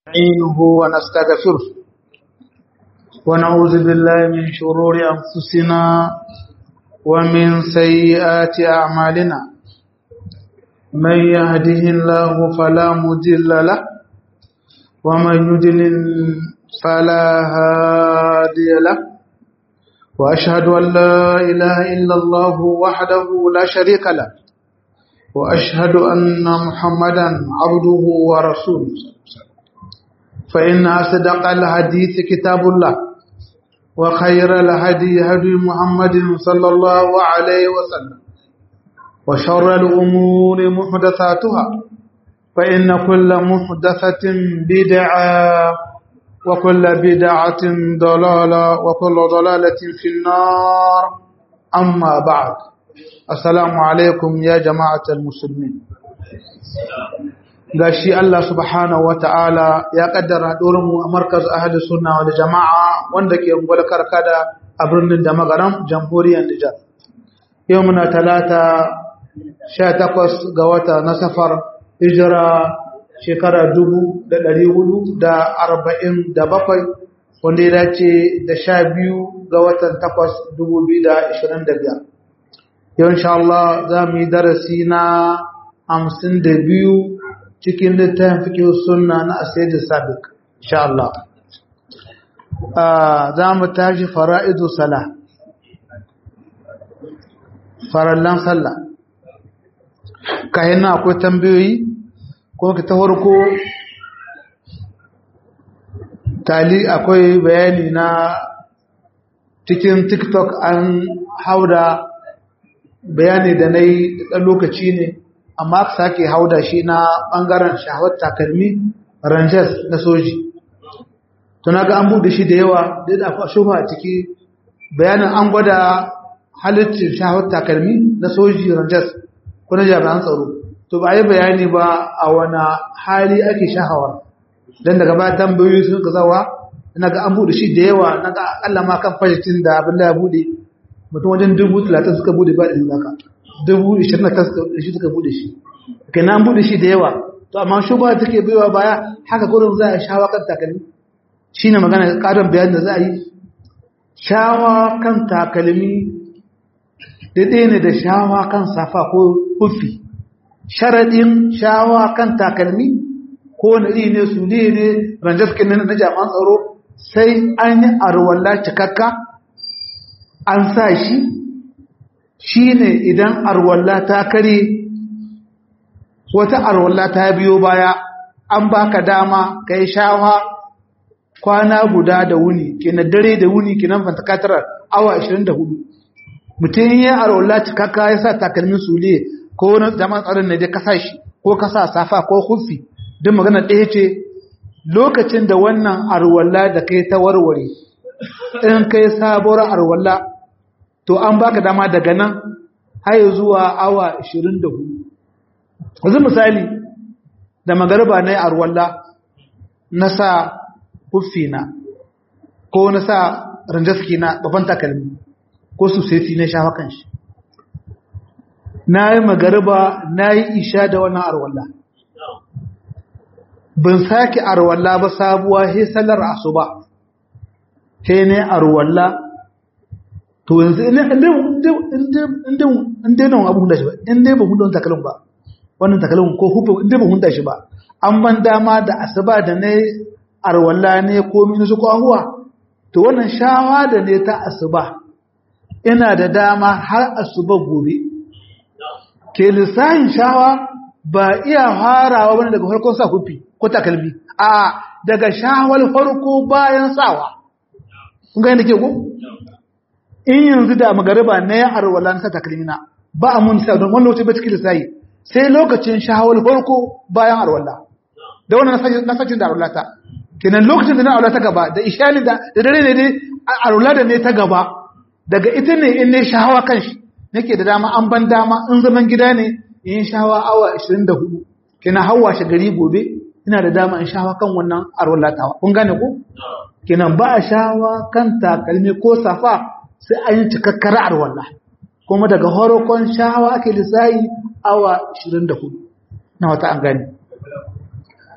نستعينه ونستغفره ونعوذ بالله من شرور أنفسنا ومن سيئات أعمالنا من يهده الله فلا مضل له ومن يضلل فلا هادي له وأشهد أن لا إله إلا الله وحده لا شريك له وأشهد أن محمدا عبده ورسوله فإن أصدق الحديث كتاب الله وخير الهدي هدي محمد صلى الله عليه وسلم وشر الأمور محدثاتها فإن كل محدثة بدعة وكل بدعة ضلالة وكل ضلالة في النار أما بعد السلام عليكم يا جماعة المسلمين gashi Allah subhanahu wata'ala ya kaddara mu a markaz ahli sunna wal jama'a wanda ke ungwal karkada a birnin da magaram jamhuriyar Nijar yau muna talata 18 ga wata na safar hijira shekara 1447 wanda ya dace da 12 ga watan 8 2025 yau insha Allah za mu yi darasi na 52 cikin littafin fikin sunna na asiri sabik insha Allah za mu tashi fara'idu sala farallan sallah kayan akwai tambayoyi ko ka ta farko tali akwai bayani na cikin tiktok an hauda bayani da na yi ɗan lokaci ne amma aka sake hauda shi na ɓangaren shahawar takalmi rangers na soji tuna ga an buɗe shi da yawa da da akwai shufa a ciki bayanin an gwada halittar shahawar takalmi na soji rangers ko na jami'an tsaro to ba yi bayani ba a wani hali ake shahawar don daga ba tambayoyi sun ka zawa na ga an buɗe shi da yawa na ga akalla ma kan fashitin da abin da ya buɗe mutum wajen dubu talatin suka buɗe ba da zaka dubu ishirin da shi suka bude shi kai na bude shi da yawa to amma shuba take baiwa baya haka gurin za a shawa kan takalmi shine magana karin bayanin da za a yi shawa kan takalmi daidai ne da shawa kan safa ko kufi sharadin shawa kan takalmi ko wani iri ne su ne ne ranjaskin na jami'an tsaro sai an yi arwalla cikakka an sa shi shi ne idan arwalla ta kare wata arwalla ta biyo baya an baka dama ka yi shawa kwana guda da wuni kenan dare da wuni kenan fantakatar awa 24 mutum ya arwalla cikakka ya sa takalmin sule ko wani zaman tsarin ne da kasa shi ko kasa safa ko hufi duk magana ɗaya ce lokacin da wannan arwalla da kai ta warware in kai sabuwar arwalla to an baka dama daga nan har zuwa awa 24 yanzu misali da magarba na arwalla na sa na ko na sa ranjaski na babban takalmi ko su sai na shafa kan shi na yi magarba na yi isha da wannan arwalla ban sake arwalla ba sabuwa he sallar asuba he ne arwalla to yanzu in dai nan abu hunda shi ba in dai ba hunda wani takalin ba wannan takalin ko hufe in dai ba hunda shi ba an ban dama da asuba da na arwalla ne ko mini su kwahuwa to wannan shawa da ne ta asuba ina da dama har asuba gobe ke lissahin shawa ba iya farawa wani daga farkon sa hufi ko takalmi a daga shawar farko bayan sawa kun ga yadda ke ko in yanzu da magariba na ya arwala na takalmina ba a mun sa don wani lokaci ba cikin lissayi sai lokacin shahawar farko bayan arwala da wannan nasashin da arwala ta kenan lokacin da na arwala ta gaba da ishali da dare ne dai arwala da ne ta gaba daga ita ne in ne shahawa kan shi nake da dama an ban dama in zaman gida ne in shahawa awa 24 kenan hawa shi gari gobe ina da dama in shahawa kan wannan arwala ta kun gane ko kenan ba a shahawa kan takalmi ko safa sai an yi cikakkar arwallah kuma daga horokon shahawa ake lissayi awa 24 na wata an gani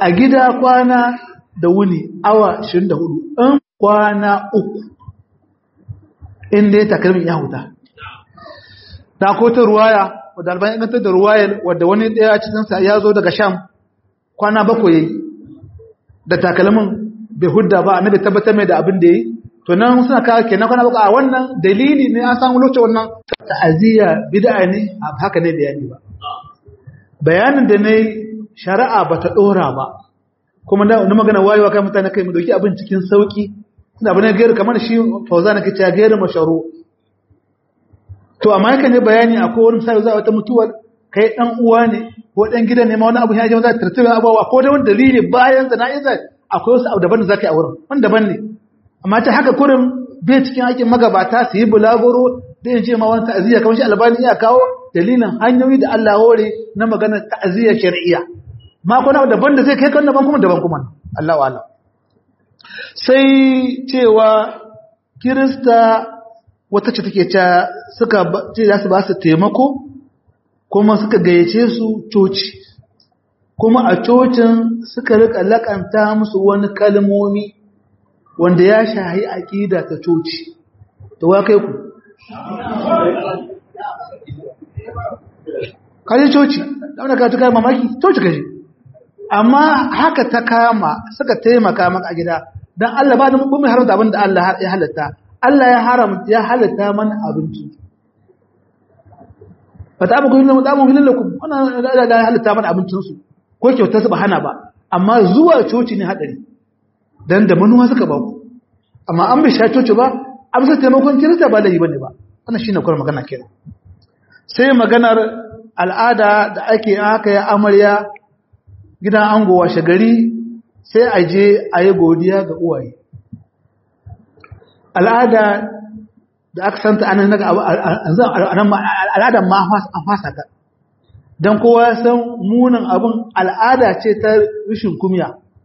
a gida kwana da wuni awa 24 in kwana uku inda ya takalmin ya huta da ko ta ruwaya wadda albayan inganta da ruwayar wadda wani ɗaya cikinsa ya zo daga sham kwana bakwai da takalmin bai hudda ba annabi tabbatar mai da abin da yi to nan suna kawo kenan kwana bakwai a wannan dalili ne an samu lokacin wannan ta'aziyya bid'a ne a haka ne bayani ba bayanin da ne shari'a ba ta dora ba kuma na magana wayewa kai mutane kai mu dauki abin cikin sauki suna abin gairu kamar shi fauza na kace gairu masharu to amma yake ne bayani akwai wani sai za wata mutuwar kai dan uwa ne ko dan gidan ne ma wani abu ya ji za ta tartiba abawa ko da wani dalili bayan zana'iza akwai wasu abu daban da zaka yi a wurin wani daban ne amma ta haka kurin bai cikin aikin magabata su yi bulagoro da yin ce ma wani ta'aziyya kamar shi albani iya kawo dalilin hanyoyi da Allah hore na maganar ta'aziyya shari'iyya ma kuna daban da zai kai kan daban kuma daban kuma Allah wa Allah sai cewa kirista wata ce take ta suka ce za su ba su taimako kuma suka gayyace su coci kuma a cocin suka rika lakanta musu wani kalmomi wanda ya shahi aƙida ta coci to wa kai ku kaje coci da wanda ka tuka mamaki coci kaje amma haka ta kama suka taimaka maka a gida dan Allah ba da mu mai haramta abin da Allah ya halatta Allah ya haramta ya halatta mana abinci fata abu kullum da mu hilallakum wannan da ya halatta mana abincin su ko kyauta su ba hana ba amma zuwa coci ne hadari dan da manuwa suka ba ku amma an bai sha coci ba amsa taimakon kirista ba laifi bane ba wannan shine kwar magana kenan sai maganar al'ada da ake aka ya amarya gidan ango washe gari sai a je a yi godiya ga uwaye al'ada da aka santa anan naga al'adar ma an fasa ta don kowa ya san munin abin al'ada ce ta rishin kumya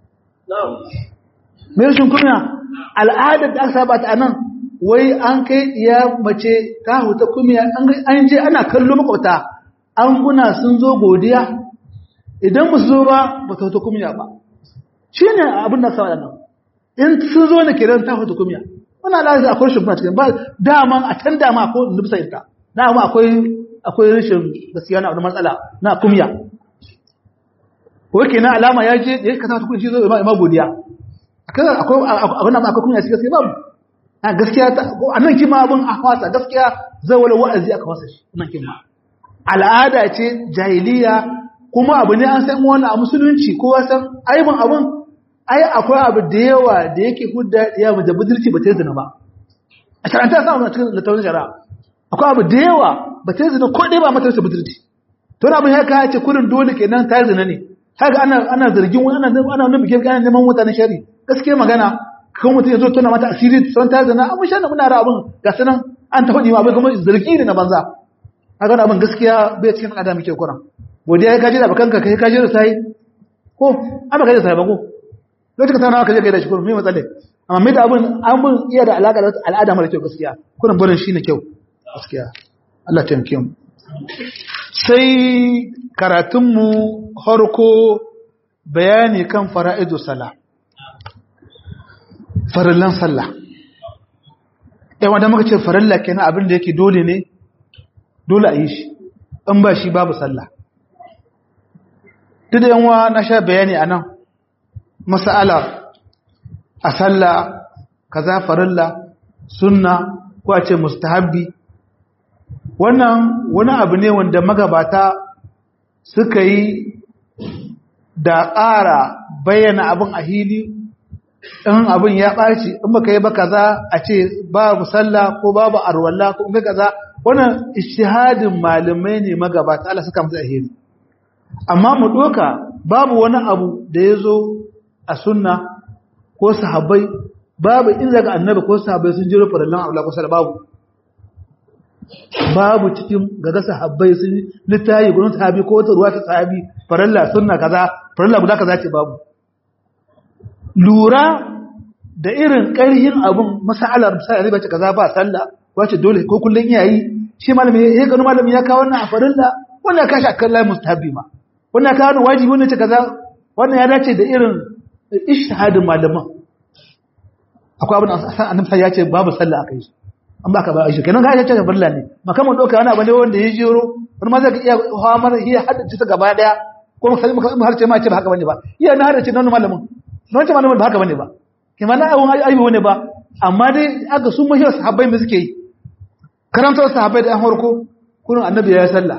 mai rishin kumya al'adar da aka saba ta anan wai an kai ya mace ta huta kumya an je ana kallo makwabta an guna sun zo godiya idan ba su zo ba ba ta huta kumya ba shi ne abin da kawai nan in sun zo ne kiran ta huta kumya wannan al'ada akwai shi kuma cikin ba daman a can dama akwai nufsa ita dama akwai akwai rashin gaskiya na matsala na kumya wake na alama ya je da ya kasa ta kunshi zo ima godiya akwai abin da akwai kumya shi gaskiya babu a gaskiya a nan kima abin a fasa gaskiya zai wani wa'azi aka fasa shi nan kima al'ada ce jahiliya kuma abu ne an san wani a musulunci ko san aibin abin ai akwai abu da yawa da yake hudda ya mu da budurci ba ta zina ba a sharanta sa wannan cikin littafin shari'a akwai abu da yawa ba ta zina ko dai ba mata ta budurci to abin ya ka ce kurin dole kenan ta zina ne kaga ana ana zargin wani ana ana nuna bikin kana neman mutane shari gaskiya magana kan mutum ya zo tona mata asiri san ta zina amma shan muna ra abin ga sanan an ta faɗi ma abin kuma zargi ne na banza kaga abin gaskiya bai cikin adam muke kuran godiya ya kaje da bakanka kai kaje da sai ko an kaje da sai ba ko lokacin ta nawa kaje kai da shi kurin me matsale amma mai da abin abin iya da alaka da al'ada mara kyau gaskiya kurin barin shi ne kyau gaskiya Allah ta taimake mu sai karatunmu harko bayani kan fara'idu sala farillan sallah yawan da muka ce farilla kenan abin da yake dole ne dole a yi shi in ba shi babu sallah duk da yanwa na sha bayani a nan masala a sallah kaza farilla sunna ko a ce mustahabbi wannan wani abu ne wanda magabata suka yi da ƙara bayyana abin a hili in abin ya ɓaci in baka yi ba kaza a ce babu sallah ko babu arwalla ko kai kaza wannan ishihadin malamai ne magabata Allah suka musu ahiri amma mu doka babu wani abu da ya zo a sunna ko sahabbai babu in daga annabi ko sahabbai sun jiro farallan abu ko sallah babu babu cikin gaga sahabbai sun littayi gudun sahabi ko wata ruwa ta sahabi faralla sunna kaza faralla guda kaza ce babu lura da irin ƙarhin abun masalar misali ba ce kaza ba sallah wace dole ko kullun iyayi shi malami ya gano malami ya kawo wannan a farilla wannan ka shi akan layi mustahabi ma wannan ka wani wajibi wannan ce kaza wannan ya dace da irin ishtihadin malaman akwai abin da annabi ya ce babu sallah akai shi an baka ba shi kenan ga ya ce barla ne makaman doka wani abu ne wanda ya jiro wani ma zai iya hawa mara iya haddace ta gaba daya ko maka maka har ce ma ce ba haka bane ba iya na haddace nan malamin don ce malamin ba haka bane ba kima na ayyukan ayyuka ne ba amma dai aka sun mahiyar sahabbai da suke yi karantar sahabbai da yan harko kurin annabi ya yi sallah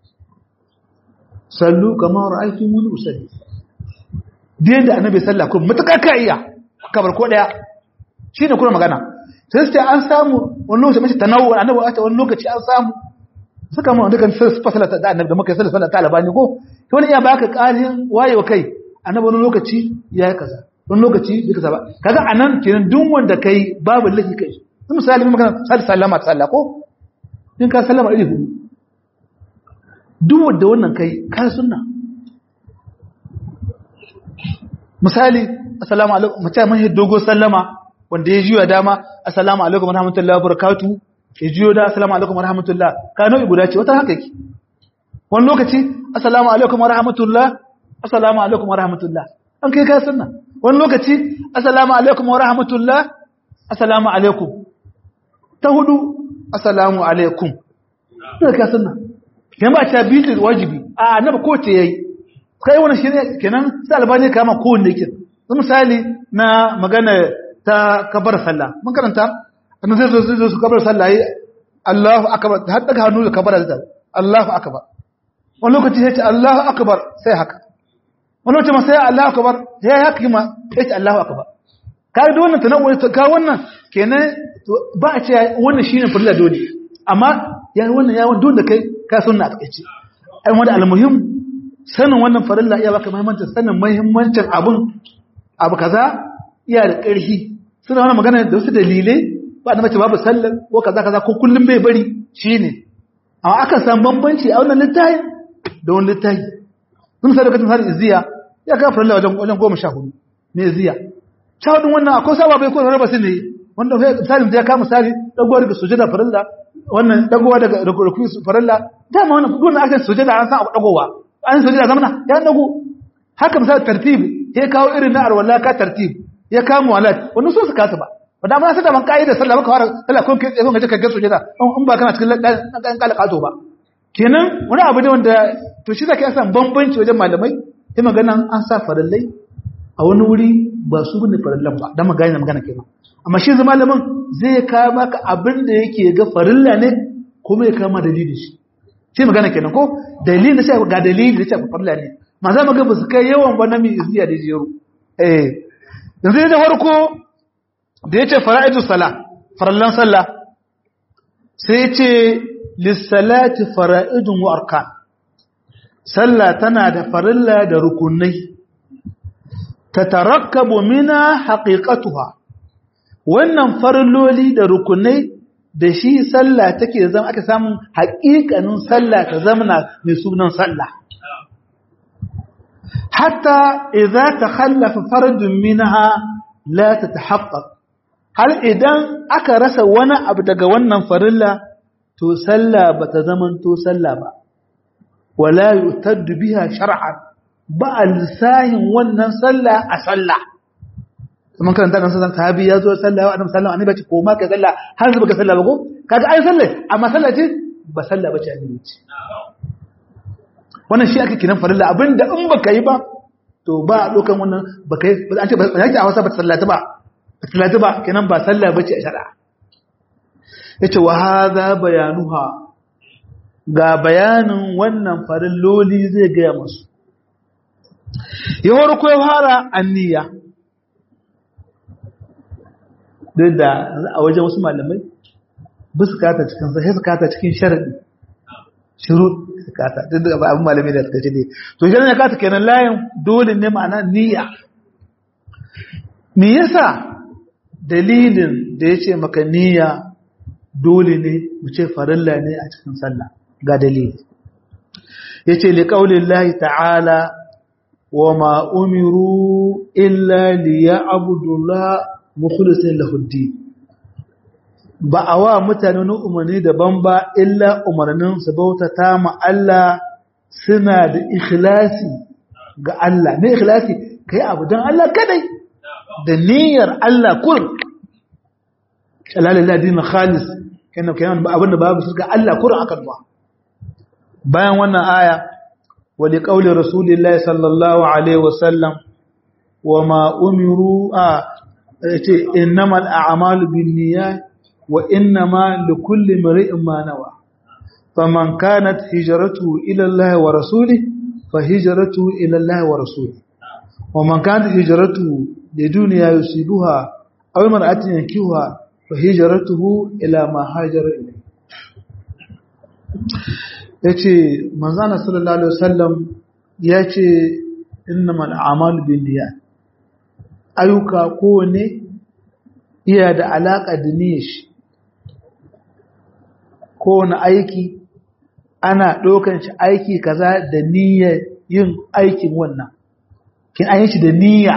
sallu kamar ra'aytu mun usalli dai da annabi sallah ko mutaka ka iya kabar ko daya shine kuma magana sai sai an samu wani lokaci mace tanawu annabi wata wani lokaci an samu suka mu dukan sai fasala da annabi da muka yi sallah ta albani ko to wani iya baka ƙarin wayewa kai annabi wani lokaci ya yi kaza wani lokaci bai kaza ba kaga anan kenan duk wanda kai babu lafi kai misali mun magana sallah sallama ta sallah ko in ka sallama iri hudu duk wanda wannan kai ka sunna misali assalamu alaikum mace mun yi dogo sallama wanda ya jiyo dama assalamu alaikum warahmatullahi wabarakatuh ya jiyo da assalamu alaikum warahmatullah ka nau'i guda ce wata haka yake wani lokaci assalamu alaikum warahmatullah assalamu alaikum warahmatullah an kai ka sunna wani lokaci assalamu alaikum warahmatullah assalamu alaikum ta hudu assalamu alaikum sai ka sunna kenan ba ta bi wajibi a annabi ko ce yayi kai wannan shine kenan sai albani kama ko ne kin misali na magana ta kabar sallah mun karanta annabi sai zo zo su kabar sallah yi Allahu akbar har daga hannu da kabar da Allahu akbar wani lokaci sai ce Allahu akbar sai haka wani lokaci ma sai Allahu akbar sai haka kuma sai ce Allahu akbar kai da wannan tanawwu ka wannan kenan ba a ce wannan shine farilla dole amma ya wannan ya dole kai ka sunna a takeice ai wanda almuhim sanin wannan farilla iya baka muhimmancin sanin muhimmancin abun abu kaza iya da ƙarfi suna wani magana da wasu dalilai ba da mace babu sallar ko kaza kaza ko kullum bai bari shine amma aka samu bambanci a wannan littafi da wani littafi sun sai lokacin har iziya ya kafa farilla wajen wajen goma sha hudu ne iziya sha hudun wannan akwai saba bai ko raba su ne wanda misalin da ya kama misali dagowa daga sujada farilla wannan dagowa daga rukun farilla dama wannan duk aka sujada an san abu dagowa an sujada zamana ya dago haka misali tartib ya kawo irin na arwala ka tartib ya kama walat wannan so su kasa ba wanda ma sai da man kaida sallah baka fara sallah kun kai tsaye kun ga ka sujada in ba kana cikin dan kala kato ba kenan wani abu ne wanda to shi zaka san bambanci wajen malamai sai magana an sa farallai a wani wuri ba su bane farallan ba dan magana magana kenan amma shi zama malamin zai kawo maka abin da yake ga farilla ne kuma ya kama dalili shi shi magana kenan ko dalilin da sai ga dalili da ce farilla ne ma za mu ga ba su kai yawan ba na mi izziya da jero eh yanzu da farko da yace fara'idu sala farallan sallah sai yace lissalati fara'idun wa arkan sallah tana da farilla da rukunai tatarakkabu mina haqiqatuha wannan farilloli da rukunai da shi sallah take zama aka samu haƙiƙanin sallah ta zamana mai sunan sallah hatta idza takhallafa fardun minha la tatahaqqaq har idan aka rasa wani abu daga wannan farilla to sallah bata zamanto sallah ba wala yutaddu biha shar'an ba alsahin wannan sallah a sallah kuma karanta kan sallah sahabi ya zo sallah wa annabi sallallahu alaihi wasallam ko ma ka sallah har zuba ka sallah ba ko kaga ai sallah amma sallah ce ba sallah bace annabi ce wannan shi ake kiran farilla abinda in baka yi ba to ba a dokan wannan baka yi an ce ba yake a wasa ba sallata ba sallata ba kenan ba sallah bace a shari'a yace wa hadha bayanuha ga bayanin wannan farilloli zai ga musu yawar ko ya fara anniya duk da a wajen wasu malamai ba su kata cikin sai su kata cikin sharadi shiru su kata duk da ba abin malamai da suka ce ne to shi ne kata kenan layin dole ne ma'ana niyya me yasa dalilin da ya ce maka niyya dole ne mu ce farilla ne a cikin sallah ga dalili ya ce liƙaunin ta'ala wa ma umiru illa liya abudullah mukhlisin lahuddi ba a wa mutane na umarni daban ba illa umarnin su bautata ma Allah suna da ikhlasi ga Allah ne ikhlasi kai abu dan Allah kadai da niyyar Allah kur shalalil ladin khalis kana kana abin da babu ga Allah kur akan ba bayan wannan aya wa li qawli rasulillahi sallallahu alaihi wasallam wa ma umiru a yace innamal a'malu binniyat wa innama likulli imrin ma nawa faman kanat hijratuhu ila Allah wa rasulihi fa hijratuhu ila Allah wa rasulihi wa man kanat hijratuhu lidunya yusibuha aw imra'atin yankihuha fa hijratuhu ila ma hajara ilayhi yace manzana sallallahu alaihi wasallam yace innamal a'malu binniyat ayyuka kowane iya da alaƙa da niyyar shi kowane aiki ana ɗaukan shi aiki kaza da niyyar yin aikin wannan kin an yi shi da niyya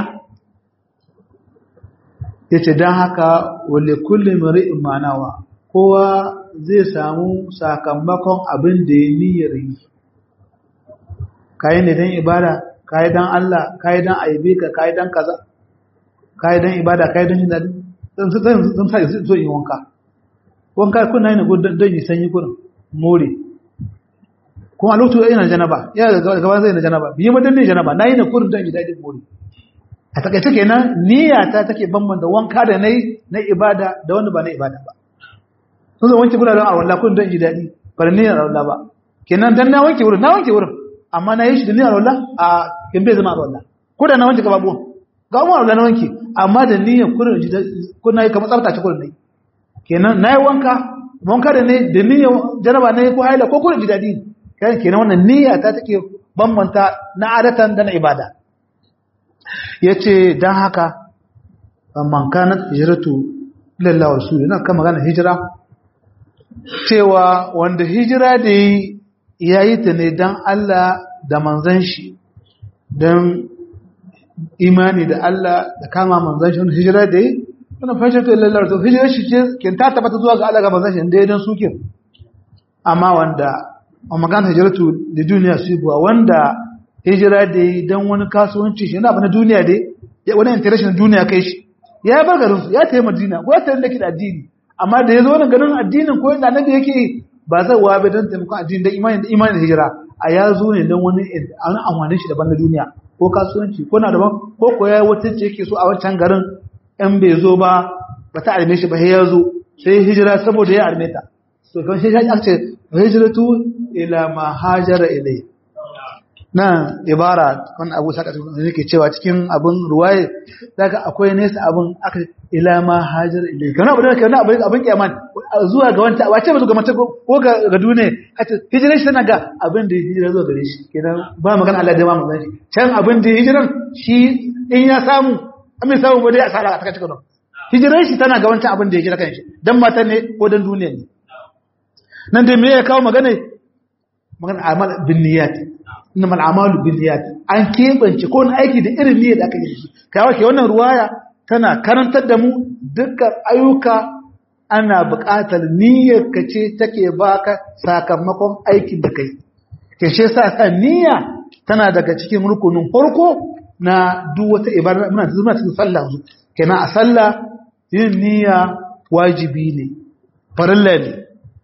ya ce don haka wale kullum ri'in manawa kowa zai samu sakamakon abin da ya niyyar yi kayi ne don ibada kayi don Allah kayi don aibe ka kayi don kaza kayi don ibada kayi don jin daɗi zan sa so yi wanka wanka kuna yana don yi sanyi kuna more kuma a lokacin yana janaba ya gaba zai na janaba biyu madan ne janaba na yi na kurin don yi daɗin more a takaice kenan niyya ta take bambanta wanka da na yi na ibada da wanda ba na ibada ba sun zai wanke guraren a walla kurin don yi daɗi ba da niyyar walla ba kenan dan na wanke wurin na wanke wurin amma na yi shi da niyyar walla a kin bai zama a walla ko da na wanke gaba buwan ga umar walla na wanke amma da niyyar kurin kuna yi kamar tsaftace kurin nai kenan na yi wanka wanka da ne da niyyar jaraba na yi ko haila ko kurin ji daɗi kenan wannan niyya ta take bambanta na adatan da na ibada ya ce don haka man kanat hijiratu lallawa rasul yana kan magana hijira cewa wanda hijira da yi ya yi ta ne don Allah da manzan shi don imani da Allah da kama manzan shi wanda hijira da yi wani fashirta lallawa rasul hijira shi ce kin ta tabbata zuwa ga Allah ga manzan shi da ya don suke amma wanda a magana hijiratu da duniya su buwa wanda hijira da yi don wani kasuwanci shi yana na duniya dai wani international duniya kai shi ya bar garin su ya tayi madina ko ya tayi da da addini amma da ya zo wannan garin addinin ko yadda annabi yake ba zai wa bai don taimakon addini da imani da imani da hijira a ya zo ne don wani an amfani shi daban na duniya ko kasuwanci ko na daban ko ko ya wata ce yake so a wancan garin in bai zo ba ba ta arme shi ba sai ya zo sai hijira saboda ya arme ta to kan shi aka ce hijratu ila ma hajara ilai nan ibara kan abu saka yake cewa cikin abin ruwaye daga akwai nesa abin aka ila ma hajar ilai kana abu da kana abin abin kiyaman zuwa ga wanta wace ba zuwa ga mata ko ga ga dune hace hijiran shi tana ga abin da hijira zuwa gare shi kenan ba magana Allah da ma mun shi can abin da hijiran shi in ya samu an bai samu ba dai asara a cikin hijiran shi tana ga wancan abin da ya hijira kan shi dan mata ne ko dan duniya ne nan dai me ya kawo magana magana amal bin niyyat inna mal amalu bin niyyat an kebance ko wani aiki da irin niyyar da aka yi shi kai ke wannan ruwaya tana karantar da mu dukkan ayyuka ana buƙatar niyyar ka ce take baka sakamakon aikin da kai ke shi yasa sa niyya tana daga cikin rukunin farko na duk wata ibada muna zuma cikin sallah kenan a sallah yin niyya wajibi ne farilla ne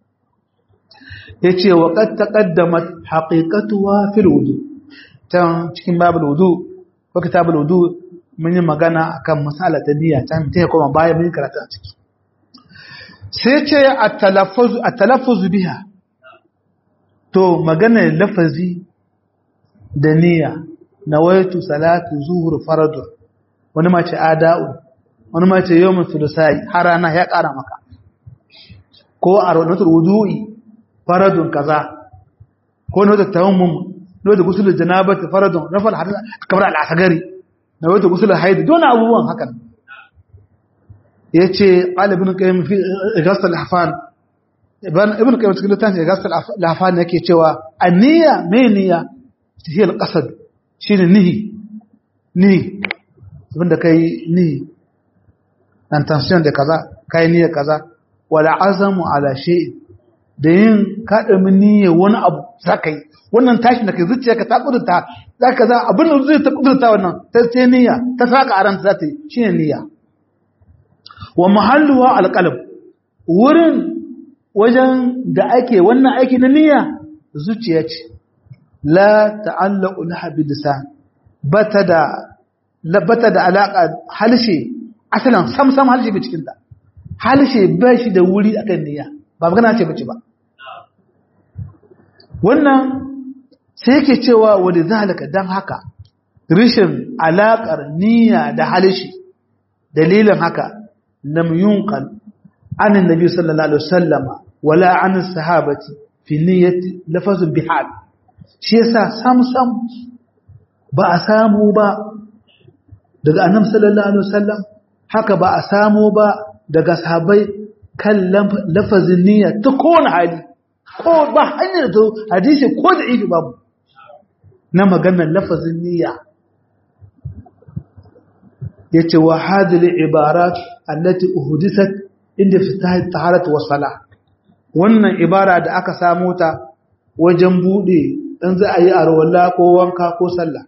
yace wa qad taqaddamat haqiqatuha fil wudu tan cikin babul wudu ko kitabul wudu mun yi magana akan masala ta niyya tan ta kuma bayan mun karatu a ciki sai ce at-talaffuz at-talaffuz biha to magana lafazi da niyya nawaitu salatu zuhur faradu wani ma ce ada'u wani ma ce yawmin sulusai har rana ya kara maka ko a rudutul wudu'i faradun kaza ko na wata tayammum na wata gusul janabati faradun na fal hadith kamar al-asgari na wata gusul haid don abubuwan hakan yace qala ibn qayyim fi ighasal al-ahfan ibn ibn qayyim cikin littafin ighasal al-ahfan yake cewa an-niyya me niyya hiya al-qasd shine nihi nihi abinda kai nihi intention da kaza kai niyya kaza wala azamu ala shay'in da yin kaɗa niyyar wani abu za ka yi wannan tashin da kai zuciya ka ta ƙudurta za ka za abin da zai ta ƙudurta wannan ta ce niyya ta saka a ranta za ta yi shi ne niyya wa mahalluwa alƙalab wurin wajen da ake wannan aiki na niyya zuciya ce la ta'allaqu laha bi lisan bata da bata da alaka halshe asalan sam sam halshe bi cikin ta halshe ba shi da wuri akan niyya ba magana ce bace ba wannan sai yake cewa wani zalika dan haka rishin alakar niyya da halshe dalilin haka lam yunqal an annabi sallallahu alaihi wasallama wala an sahabati fi niyyati lafazun bihal shi yasa sam sam ba a samu ba daga annabi sallallahu alaihi wasallam haka ba a samu ba daga sahabbai kan lafazin niyya ta kowane hali ko ba hanyar da hadisi ko da ibi babu na maganar lafazin niyya yace wa hadhihi ibarat allati uhdisat inda fitahi taharat wa salah wannan ibara da aka samu ta wajen bude dan za a yi arwalla ko wanka ko sallah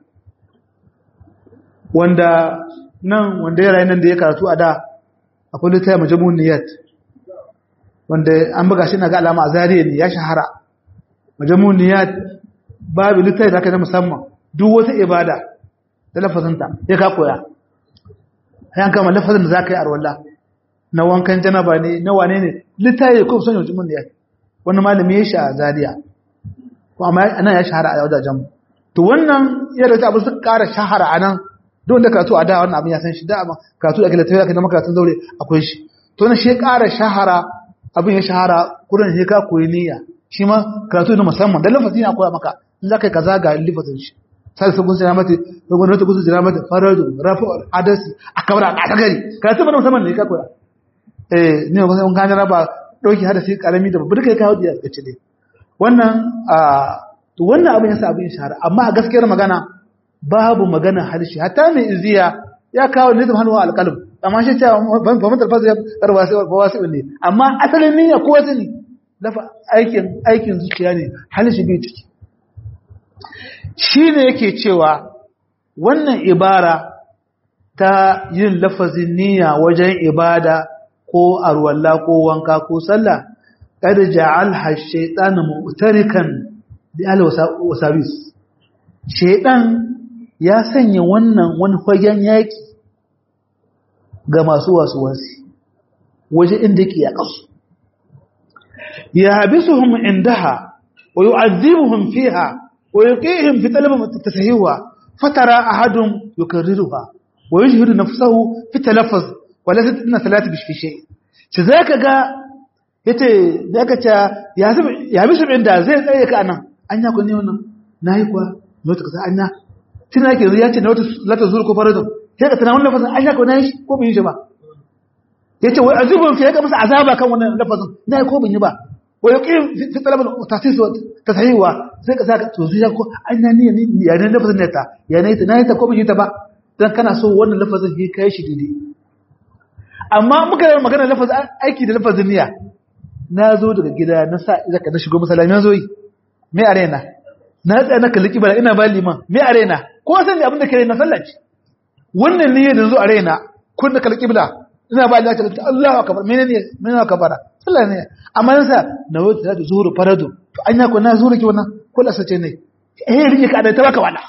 wanda nan wanda ya rayu nan da ya karatu a da akwai littafin majmu'un niyyat wanda an buga shi na ga alama a zariya ne ya shahara majmu'un niyyat babu littafi da aka na musamman duk wata ibada da lafazinta ya ka koya yan kama lafazin da za ka yi arwalla na wankan janaba ne na wane ne littafi ko son majmu'un niyyat wani malami ya shi a zariya amma anan ya shahara a wajajen to wannan yadda ta abu su kara shahara a nan don da karatu a da wannan abin ya san shi da amma karatu da littafi aka na makaratun zaure akwai shi to na shi kara shahara abin ya shahara kurin shi ka koyi niyya shi ma karatu na musamman da lafazi na koya maka in za ka yi kaza ga lafazin shi sai su gunsa mata dogon wata gunsa jira mata faradu rafu hadasi a kabara a tagari karatu ba musamman ne ka koya eh ne ba sai gane raba dauki hadasi karami da babbar kai ka hudu ya ce dai wannan a to wannan abin yasa abin shahara amma a gaskiyar magana babu magana harshe hatta mai iziya ya kawo ne zama hannuwa alƙalum amma shi cewa ban fahimtar alfazu ya karba sai ba wasu ne amma asalin niyya ko wasu ne dafa aikin aikin zuciya ne harshe bai ciki shi ne yake cewa wannan ibara ta yin lafazin niyya wajen ibada ko arwalla ko wanka ko sallah kada ja'al shaytan mu'tarikan bi al wasawis shaytan ya sanya wannan wani fagen yaki ga masu wasu wasi waje inda yake ya kasu ya habisuhum indaha wa yu'adhibuhum fiha wa yuqihim fi talab tasahiwa fatara ahadum yukarriruha wa yujhiru nafsahu fi talaffuz wa la tatna salati bi shay shi zaka ga yace zaka ce ya bisu inda zai tsaye ka anan anya ku ne wannan nayi kuwa mota kaza anya tana yake ya ce na wata lata zuru ko faradun sai ka tunanin lafazin an shaka wani ko bin yi shi ba ya ce wai azubun ke ga masa azaba kan wannan lafazin na ko bin yi ba wai ya ƙin fi talabar tasis ta sahiwa sai ka saka to zuciya ko an na niyya ya ne lafazin ne ta ya ne ta na ta ko bin yi ta ba dan kana so wannan lafazin ya kai shi daidai amma muka yi magana lafazin aiki da lafazin niyya na zo daga gida na sa zaka na shigo masallaci na zo yi me a raina na tsaya na kalli kibara ina ba liman me a raina ko san abin da ke na sallaci wannan ne da zo a raina kun da kalli kibla ina ba liman ta Allahu akbar menene menene akbara sallah ne amma yasa na wata da zuhur faradu to anya ko na zuhur ki wannan ko la sace ne eh rike ka da ta baka wala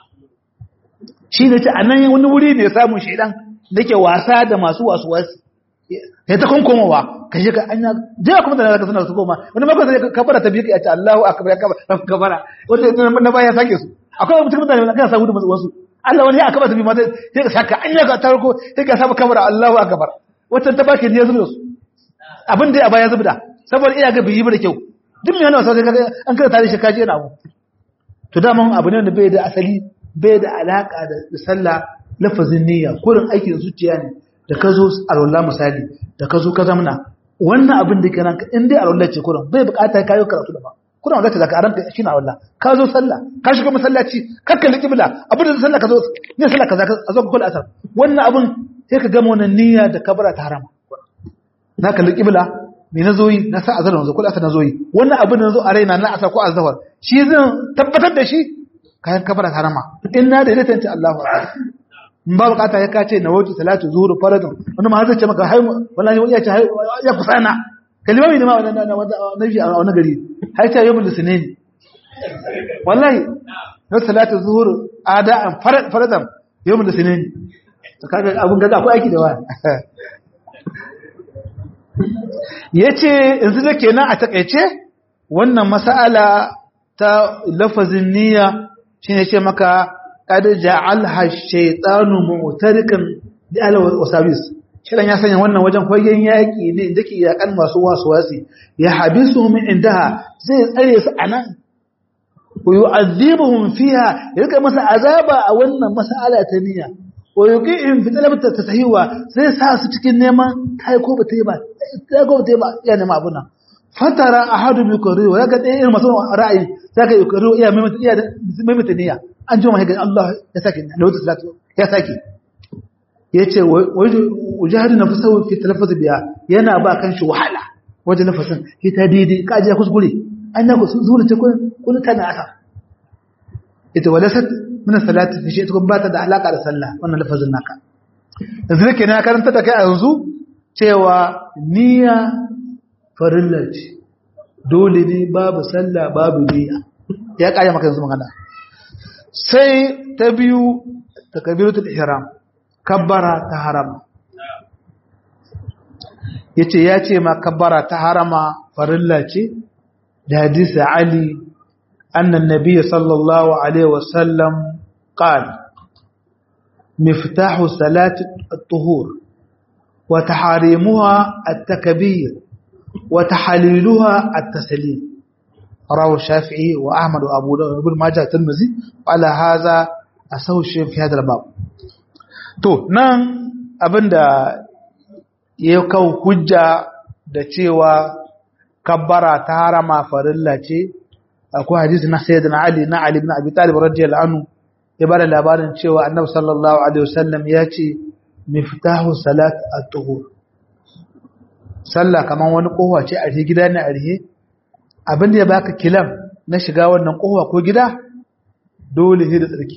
shi ne ce anan wani wuri ne samun shedan dake wasa da masu wasu wasu ya ta kunkumowa ka je ka anya je kuma da ka sanar su koma wani maka sai kabara ta biyu ka ce Allahu akbar ya kabara wanda na baya sake su akwai mutum da kana samu da wasu Allah wani ya akaba ta biyu ma sai ka saka anya ka tarko sai ka saba kabara Allahu akbar wata ta baki ne ya zubda su abin da ya baya zubda saboda iya ga biyi ba da kyau duk mai wani wasa sai an kada tare shi kaji yana abu to daman abu ne da bai da asali bai da alaka da sallah lafazin niyya kurin aikin zuciya ne da ka zo a rolla misali da ka zo ka zamana wannan abin da kenan in dai a rolla ce kurin bai bukata ka yi karatu da ba kurin wanda ka ranka shi na rolla ka zo sallah ka shiga masallaci ka kalli kibla abin da sallah ka zo ne sallah ka a zo ka kula asar wannan abin sai ka gama wannan niyya da kabara ta harama na kalli kibla me na zo yi na sa azhar na zo ko asar na zo yi wannan abin da na zo a raina na asar ko azhar shi zan tabbatar da shi kayan kabara harama in na da ta Allahu akbar in ba bukata ya kace na wuce salatu zuhur faradun wani ma zai ce maka hai wallahi ya ce ya kusana kalimami ne ma wannan na na shi a wani gari hai ta yawmul sunayn wallahi na salatu zuhur ada'an faradan yawmul sunayn to kaga abun gaza akwai aiki da waya yace yanzu da kenan a takeice wannan mas'ala ta lafazin niyya shine ce maka qad ja'alha ash-shaytanu mu'tarikan bi ala wasabis shirin ya sanya wannan wajen fagen yaki ne inda ke yakan masu wasuwasi ya habisu min indaha zai tsare su anan wa yu'adhibuhum fiha yaka masa azaba a wannan mas'ala ta niyya wa yuqihim fi talabata tasahiwa zai sa su cikin neman kai ko ba ta yi ba kai ko ba ta yi ba ya nema abuna fatara ahadu bi qari wa yaka dai irin masu ra'ayi zaka yi qari iya mai iya mai niyya an ji mai Allah ya saki da wata salatu ya saki yace wajahadu nafsahu fi talaffuz biya yana ba kan shi wahala wajen nafasin ita daidai ka ji kuskure an ya kuskure zuwa ta kun tana asa ita walasat min salati fi shay'in kun bata da alaka da sallah wannan lafazin naka yanzu nake na karanta da kai a yanzu cewa niyya farilla ce dole ne babu sallah babu niyya ya kaya maka yanzu magana sai ta biyu takbiratul ihram kabbara ta harama yace ya ce ma kabbara ta harama farilla ce da hadisi ali annan nabiyyi sallallahu alaihi wasallam qala miftahu salati at-tuhur wa taharimuha at-takbir wa tahliluha at-taslim rawahu shafi'i wa ahmad wa abu dawud ibn majah tirmidhi ala hadha asahu shay fi hadha al-bab to nan abinda ya kawo hujja da cewa kabbara ta harama farilla ce akwai hadisi na sayyidina ali na ali ibn abi talib radiyallahu anhu ya bada labarin cewa annabi sallallahu alaihi wasallam ya ce miftahu salat at-tuhur sallah kaman wani kowa ce a gida ne a rihe abinda ya baka kilam na shiga wannan kowa ko gida dole ne da tsarki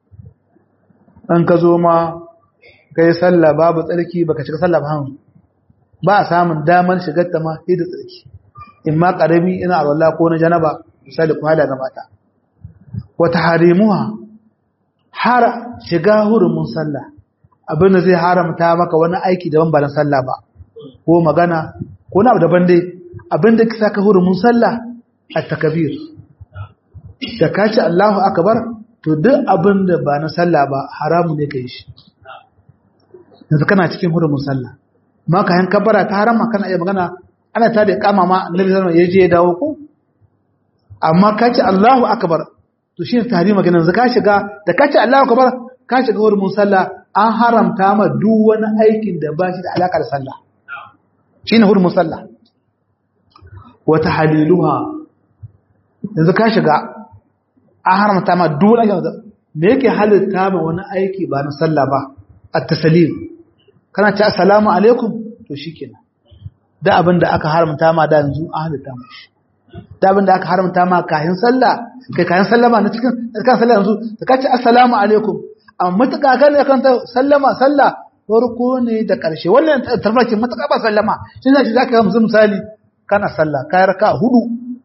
an ka zo ma kai sallah babu tsarki baka shiga sallah ba hannu ba a samun damar shigar ta ma sai da tsarki in ma karami ina alwala ko na janaba misali kuma da gabata wata harimuha har shiga hurumin sallah abin da zai haramta maka wani aiki daban ba na sallah ba ko magana ko na daban dai abin da kisa ka hurumin sallah at-takbir da kace Allahu akbar to duk abin da ba na sallah ba haramu ne kai shi yanzu kana cikin hurumin sallah ma ka yan kabara ta harama kana iya magana ana ta da kama ma annabi sallallahu alaihi wasallam ya dawo ko amma ka ce Allahu akbar to shine tahrima kenan yanzu ka shiga da ka ce Allahu akbar ka shiga hurumin sallah an haramta ma duk wani aikin da ba shi da alaka da sallah shine hurumin sallah wa tahliluha yanzu ka shiga an haramta ma duk wani aikin da yake halitta ma wani aiki ba na sallah ba at-taslim kana ce assalamu alaikum to shikenan da abin da aka haramta ma da yanzu an halitta mashi da abin da aka haramta ma kayan sallah kai kayan sallama na cikin kan sallah yanzu da ka ce assalamu alaikum amma matuƙa kan da kan sallama sallah farko ne da ƙarshe wannan tarfaki matuƙa ba sallama shi ne zaka ga musu misali kana sallah kai raka hudu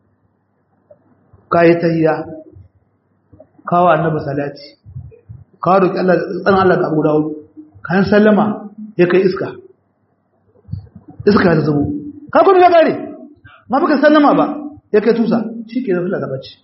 kai tahiyya kawo annabi salati kawo roki Allah tsan Allah da Abu Dawud kayan sallama ya kai iska iska ta zubo ka kuma ya gare ma baka sallama ba ya kai tusa shi ke zafi da bacci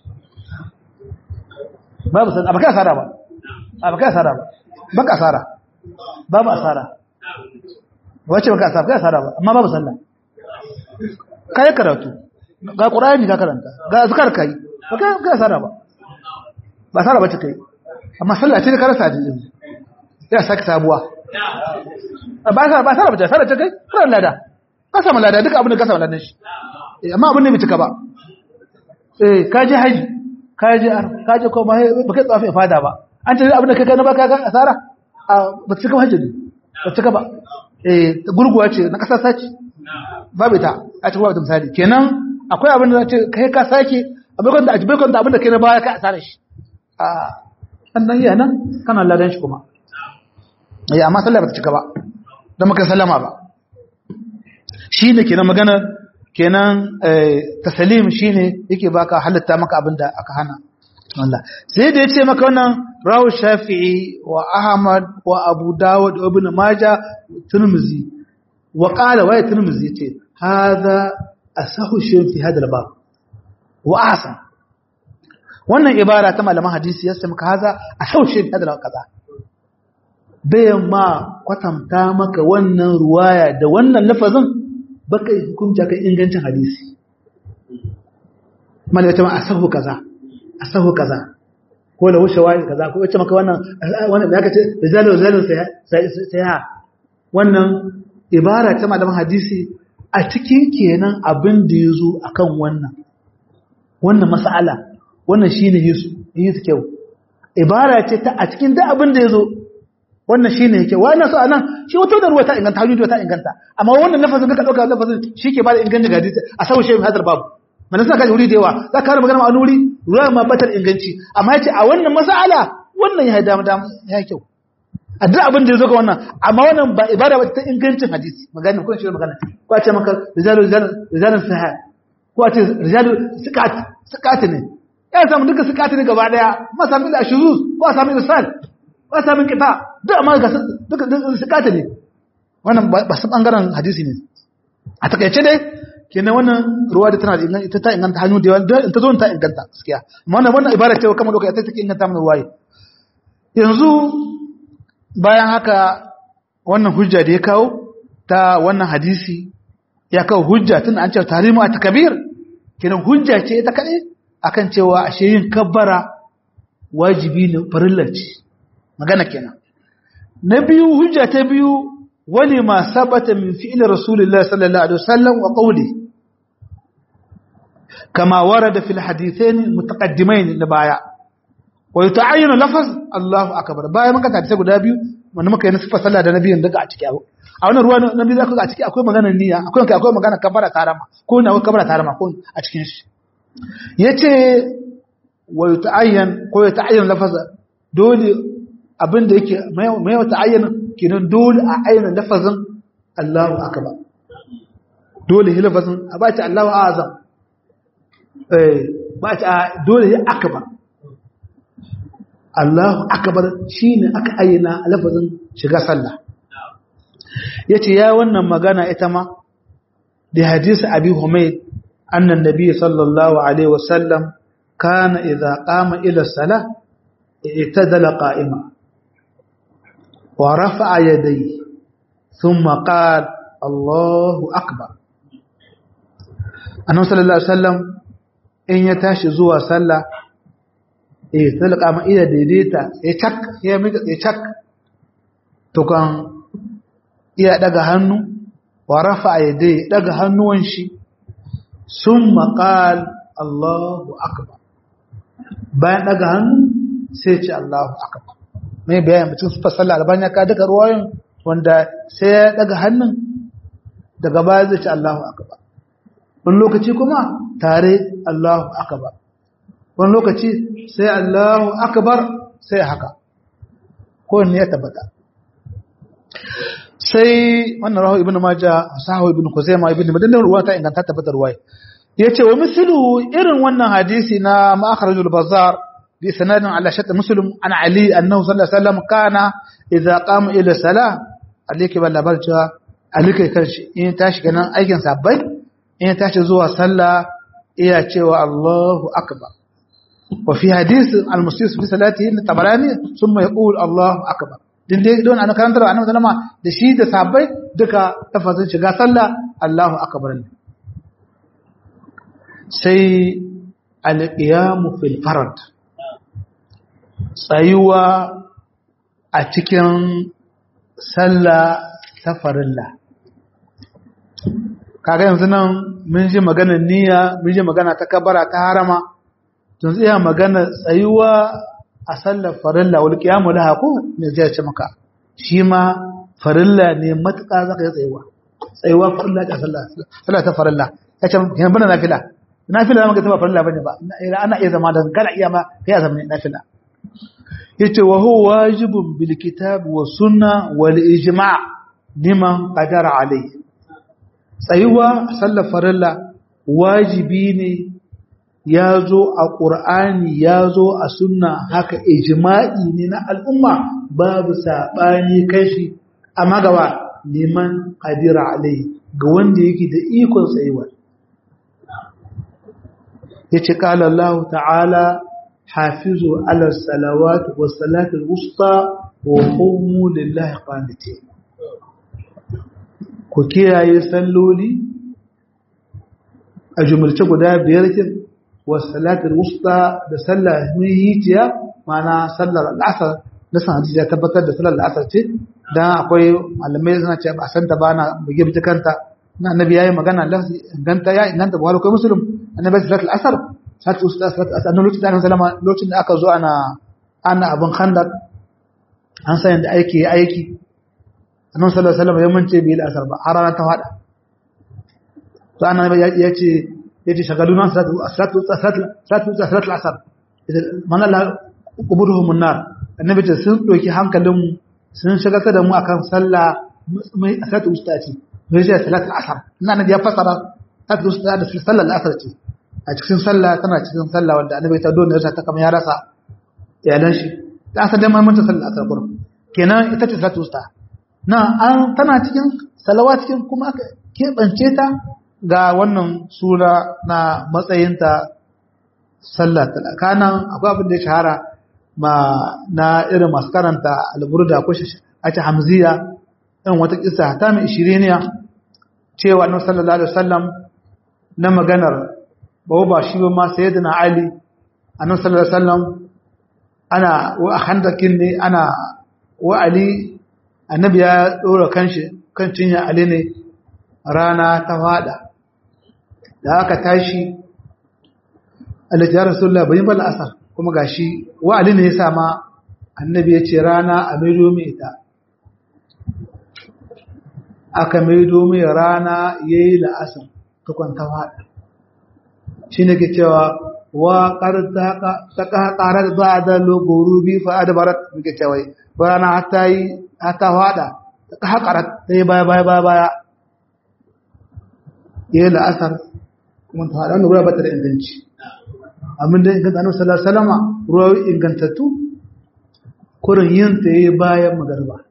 babu san abaka asara ba abaka asara ba baka asara babu asara wace baka asara baka asara ba amma babu sallah kai karatu ga qur'ani ka karanta ga azkar kai baka baka asara ba ba asara bace kai amma sallah ce ka rasa din ya saki sabuwa ba sa ba sa ba ta ta kai ran lada ka samu lada duka abin da ka samu ladan shi amma abin ne bai cika ba eh ka je haji ka je ar ka je ko ba kai tsafi fada ba an ce abin da kai na baka kan asara ba cika haji ne ba cika ba eh gurguwa ce na kasa saci babu ita a cikin babu misali kenan akwai abin da ce kai ka sake abin da ajibai kwanta abin da kai na baya ka asara shi a sannan iya nan kana ladan shi kuma ya amma sallah ba ta cika ba don maka sallama ba shi ne kenan magana kenan tasalim shi ne yake baka halitta maka abin da aka hana Allah sai da ya ce maka wannan rawu shafi'i wa ahmad wa abu dawud wa ibn majah tirmidhi wa qala wa tirmidhi yace hadha asahu shay'in fi hadha al-bab wa ahsan wannan ibara ta malaman hadisi ya maka hadha asahu shay'in fi hadha al-kaza bayan ma kwatanta maka wannan ruwaya da wannan lafazin baka hukunta kan ingancin hadisi malaka ma asahu kaza asahu kaza ko la wuce wani kaza ko wace maka wannan wannan da kace rijalu rijalu sai ha wannan ibara ta malaman hadisi a cikin kenan abin da yazo akan wannan wannan mas'ala wannan shine yesu yesu kyau ibara ce ta a cikin duk abin da yazo wannan shine yake wannan so anan shi wato da ruwa ta inganta hajjuji ta inganta amma wannan lafazin da ka dauka lafazin shike ba da ingancin hadisi a sawu shehu hadal babu mana suna kaji wuri da yawa za ka magana a nuri ruwa ma batar inganci amma yace a wannan mas'ala wannan ya dama dama ya kyau a duk abin da ya zo ga wannan amma wannan ba ibada ba ta ingancin hadisi magana ko shi magana ko a ce maka rijalu rijalu sahih ko a ce rijalu sikat sikat ne ya samu duka sikat ne gaba daya ma sami da shuzuz ko a sami irsal ko a sami kita duk amma ga duka sikat ne wannan ba su bangaren hadisi ne a takaice dai kenan wannan ruwa da tana da inganta ita ta inganta hannu da yawa in ta zo ta inganta gaskiya amma wannan wannan ibada ce kamar doka ita take inganta mana ruwaye yanzu bayan haka wannan hujja da ya kawo ta wannan hadisi ya kawo hujja tun an cewa tarimu a takabir kenan hujja ce ita kaɗai akan cewa ashe yin kabbara wajibi ne farilla ce magana kenan na biyu hujja ta biyu wani ma sabata min fi'il rasulullah sallallahu alaihi wasallam wa qawli kama warada fil hadithain mutaqaddimain na baya wa yata'ayyanu lafaz Allahu akbar bayan muka tafi guda biyu wanda muka yi nasifa sallah da nabiyin daga a ciki a wannan ruwa nabi zaka ga a ciki akwai maganar niyya akwai akwai magana kabara tarama ko na kabara tarama ko a cikin shi yace wa yata'ayyan ko yata'ayyan lafaz dole abin da yake mai wata ayyana kenan dole a ayyana lafazin Allahu akbar dole yi lafazin a ba ci Allahu azam eh ba ci dole yi akbar Allahu akbar shine aka ayyana lafazin shiga sallah yace ya wannan magana ita ma da hadisi Abi Humayd annan nabi sallallahu alaihi wasallam kana idza qama ila salah i'tadala qa'ima ورفع يديه ثم قال الله أكبر annabi sallallahu alaihi wasallam in ya tashi zuwa sallah eh talaka ma iya daidaita ya cak ya miƙa ya cak to kan iya daga hannu wa rafa yadai daga hannuwan shi summa qal Allahu akbar bayan daga hannu sai ce Allahu akbar mai bayan mutum su fasalla albani ka daga ruwayin wanda sai ya daga hannun daga baya zai ce Allahu akbar wani lokaci kuma tare Allahu akbar wani lokaci sai Allahu akbar sai haka ko ne ya tabbata sai wannan rahu ibnu majah sahu ibnu kuzaima ibnu madanna ruwa ta inganta tabbata ruwaya yace wa mislu irin wannan hadisi na ma'akhrajul bazzar بسند على شرط مسلم عن علي أنه صلى الله عليه وسلم كان إذا قام إلى الصلاة عليك بلا برجع عليك كرش إن تاش كنا أي كان سبب إن تاش زوا صلى إيه تشوا الله أكبر وفي حديث المسيس في صلاته الطبراني ثم يقول الله أكبر din dai don ana karantar annabi sallama da shi da sahabbai duka tafazin shiga sallah Allahu akbar ne sai al-qiyamu fil farad tsayuwa a cikin sallah ta farilla kaga yanzu nan mun ji maganar niyya mun ji magana ta kabara ta harama tun iya magana tsayuwa a sallar farilla wal qiyamu laha ko ne zai ce maka shi ma farilla ne matuƙa zaka yi tsayuwa tsayuwa farilla ta sallah sallah ta farilla ya ce yan bana nafila nafila zama ga ta farilla bane ba ana iya zama da kana iya ma kai ya zama nafila yace wa huwa wajibun bil kitab wa sunna wal ijma' liman qadara alayhi tsayuwa sallar farilla wajibi ne ya zo a ƙur'ani ya zo a sunna haka ijma'i ne na al'umma babu saɓani kashi amma gaba neman ƙadira alai ga wanda yake da ikon tsayuwa ya ce ƙala Allah ta'ala hafizu ala salawat wa salatul wusta wa qumu lillahi qanitin ku kiyaye salloli a jumulce guda biyar kin wasalatul wusta da sallar mihitiya mana sallar al'asar na san hadisi ya tabbatar da sallar al'asar ce dan akwai malamai suna ce ba san ta ba na buge bita kanta na annabi yayi magana lafzi inganta ya inganta buhari ko muslim annabi sallar al'asar sallar wusta sallar al'asar annabi lokacin da sallama lokacin da aka zo ana ana abin khandar an san yadda aiki aiki annabi sallallahu alaihi wasallam ya mance bai al'asar ba har rana ta fada to annabi ya ce yace shagaluna salatu salatu salatu salatu salatu al-asr man Allah kuburuhum an-nar annabi ce sun doki hankalin mu sun shagalta da mu akan sallah mai salatu ustati mai sai salatu al-asr ina annabi ya fasara salatu ustati da sallar al-asr ce a cikin sallah tana cikin sallah wanda annabi ta dole ya ta kamar ya rasa iyalan shi ta asar da mamanta sallar al-asr kurum kenan ita ce salatu ustati na an tana cikin salawa cikin kuma aka keɓance ta ga wannan sura na matsayinta sallah talakanan akwai abin da ya shahara ma na irin masu karanta alburda ko a ce hamziya ɗan wata kisa ta mai ishiriniya cewa na sallallahu alaihi wasallam na maganar bawa ba shi ba ma sayyidina ali annabi sallallahu alaihi wasallam ana wa handakin ne ana wa ali annabi ya dora kanshi kan cinya ali ne rana ta fada da aka tashi alhaji ya rasulullah bai bala asar kuma gashi wa ali ne ya sa ma annabi ya ce rana a maido mai ita aka maido mai rana ya yi la'asar ta kwanta fada shi ne ke cewa wa ta ƙarar ba da logoru bi fa'ada barat muke cewa rana hata yi hata fada ta haƙarar ta yi baya baya baya baya ya yi la'asar kuma ta haɗa wani ruwa ba ta da inganci amin da inganta annabi sallallahu alaihi wasallam ruwa ingantattu kurin yin ta yi bayan magarba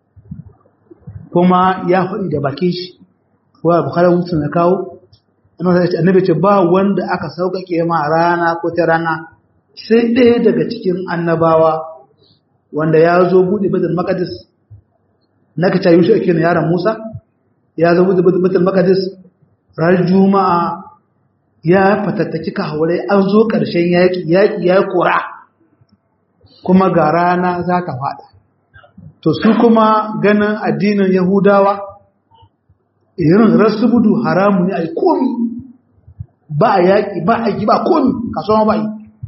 kuma ya faɗi da bakin shi wa bukhari mutum ya kawo annabi ce ba wanda aka sauƙaƙe ma rana ko ta rana sai ɗaya daga cikin annabawa wanda ya zo buɗe badal maqdis na ka ta yusuf ake yaron musa ya zo buɗe badal maqdis ran juma'a ya fatattaki kahurai an zo ƙarshen yaƙi yaƙi ya kora kuma ga rana za ta faɗa to su kuma ganin addinin yahudawa irin rasubudu haramu ne a yi komi ba a yaƙi ba a yi ba komi kasuwa ba yi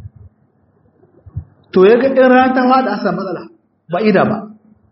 to ya ga ɗin rana ta faɗa asa matsala ba ida ba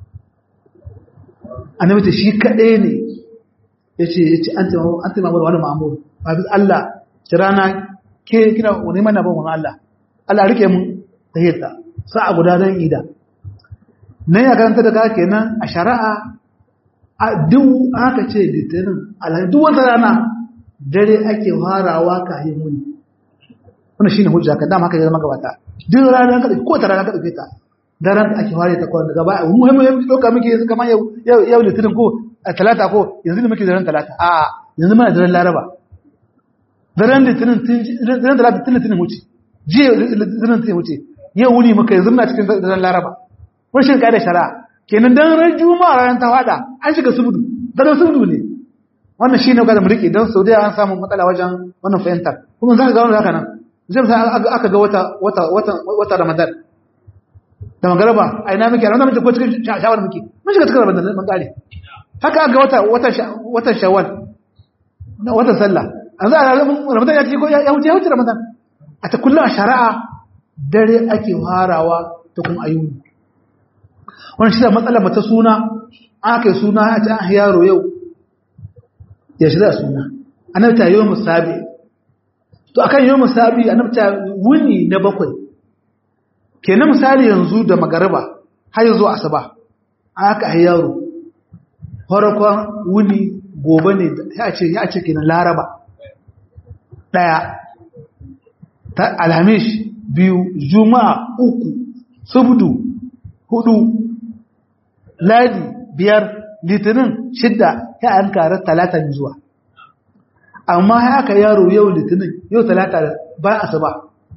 annabi ta shi kaɗai ne ya ce ya ce an taimaka wani ma'amuru ba bi Allah ci rana ke kina wani mana ban wani Allah Allah rike mun ta hita sa'a guda don ida nan ya karanta da kake nan a shari'a a duk aka ce litinin alhaji duk wata rana dare ake farawa kayan muni wannan shine hujja ka dama haka ya zama gabata duk rana ka ko ta rana ka dauke ta daren da ake fara ta kwana daga baya muhimmin doka muke yanzu kamar yau yau litinin ko a talata ko yanzu ne muke daren talata a yanzu muna daren laraba daren litinin daren talata tun litinin wuce jiya litinin litinin wuce yau wuni muka yanzu muna cikin daren laraba wani shi da shari'a kenan dan ran juma'a ran ta fada an shiga subudu daren subudu ne wannan shine ga da mu rike dan saudiya an samu matsala wajen wannan fahimtar kuma za ka ga wannan haka nan zai sai aka ga wata wata wata wata ramadan da magaraba a ina muke ranar muke ko cikin shawar muke mun shiga cikin ramadan mun kare haka ga wata wata wata shawwal wata sallah an za a ramadan ya ci ko ya wuce ya wuce ramadan a ta kullum a shari'a dare ake farawa ta kuma ayyuni wannan shi da matsalar mata suna aka yi suna a ci an yaro yau ya shirya suna annabta yau musabi to akan yau musabi annabta wuni na bakwai kenan misali yanzu da magariba har yanzu asuba aka ai yaro farkon wuni gobe ne ya ce ya ce kenan laraba daya ta alhamis biyu juma'a uku subdu hudu ladi biyar litinin shidda ya an kare talata zuwa amma haka yaro yau litinin yau talata ba asuba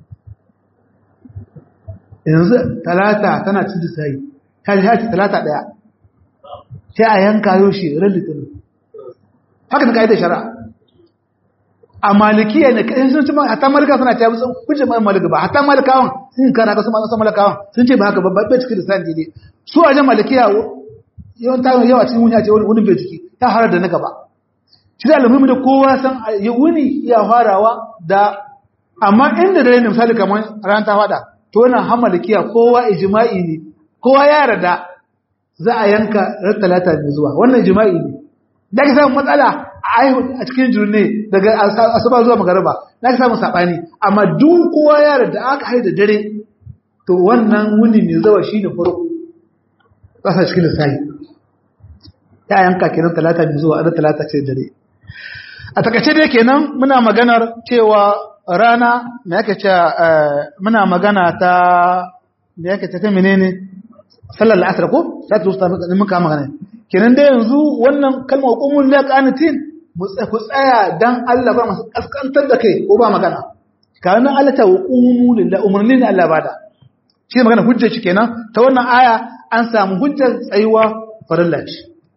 yanzu talata tana cin sai ta ji haci talata daya sai a yanka yau shi ran litinin haka ta kaidar shari'a a malikiya ne kai sun ci hatta malika suna ta musu kuje mai malika ba hatta malikawan sun kana ga su masu malikawan sun ce ba haka babba bai cikin lisan dai su a jan malikiya yawan ta yawa cikin wuni a ce wani bai ciki ta harar da na gaba shi da alamu da kowa san wuni ya farawa da amma inda dare ne misali kamar ran ta fada to wannan hamalikiya kowa ijma'i ne kowa ya yarda za a yanka ran talata ne zuwa wannan ijma'i ne da ka samu matsala a cikin jirne daga asuba zuwa magariba na ka samu sabani amma duk kowa ya yarda aka haida dare to wannan wuni ne zawa shine farko kasa cikin lissafi ya yanka kenan talata ne zuwa ran talata ce dare a takaice dai kenan muna maganar cewa rana me yake cewa muna magana ta me yake ta menene sallar al'asr ko sai ta zuwa mun ka magana kenan dai yanzu wannan kalmar qumul laqanitin ku tsaya dan Allah ba masu kaskantar da kai ko ba magana kana Allah ta qumu lillahi umarni ne Allah bada shi magana hujja shi kenan ta wannan aya an samu hujjar tsayuwa farilla ce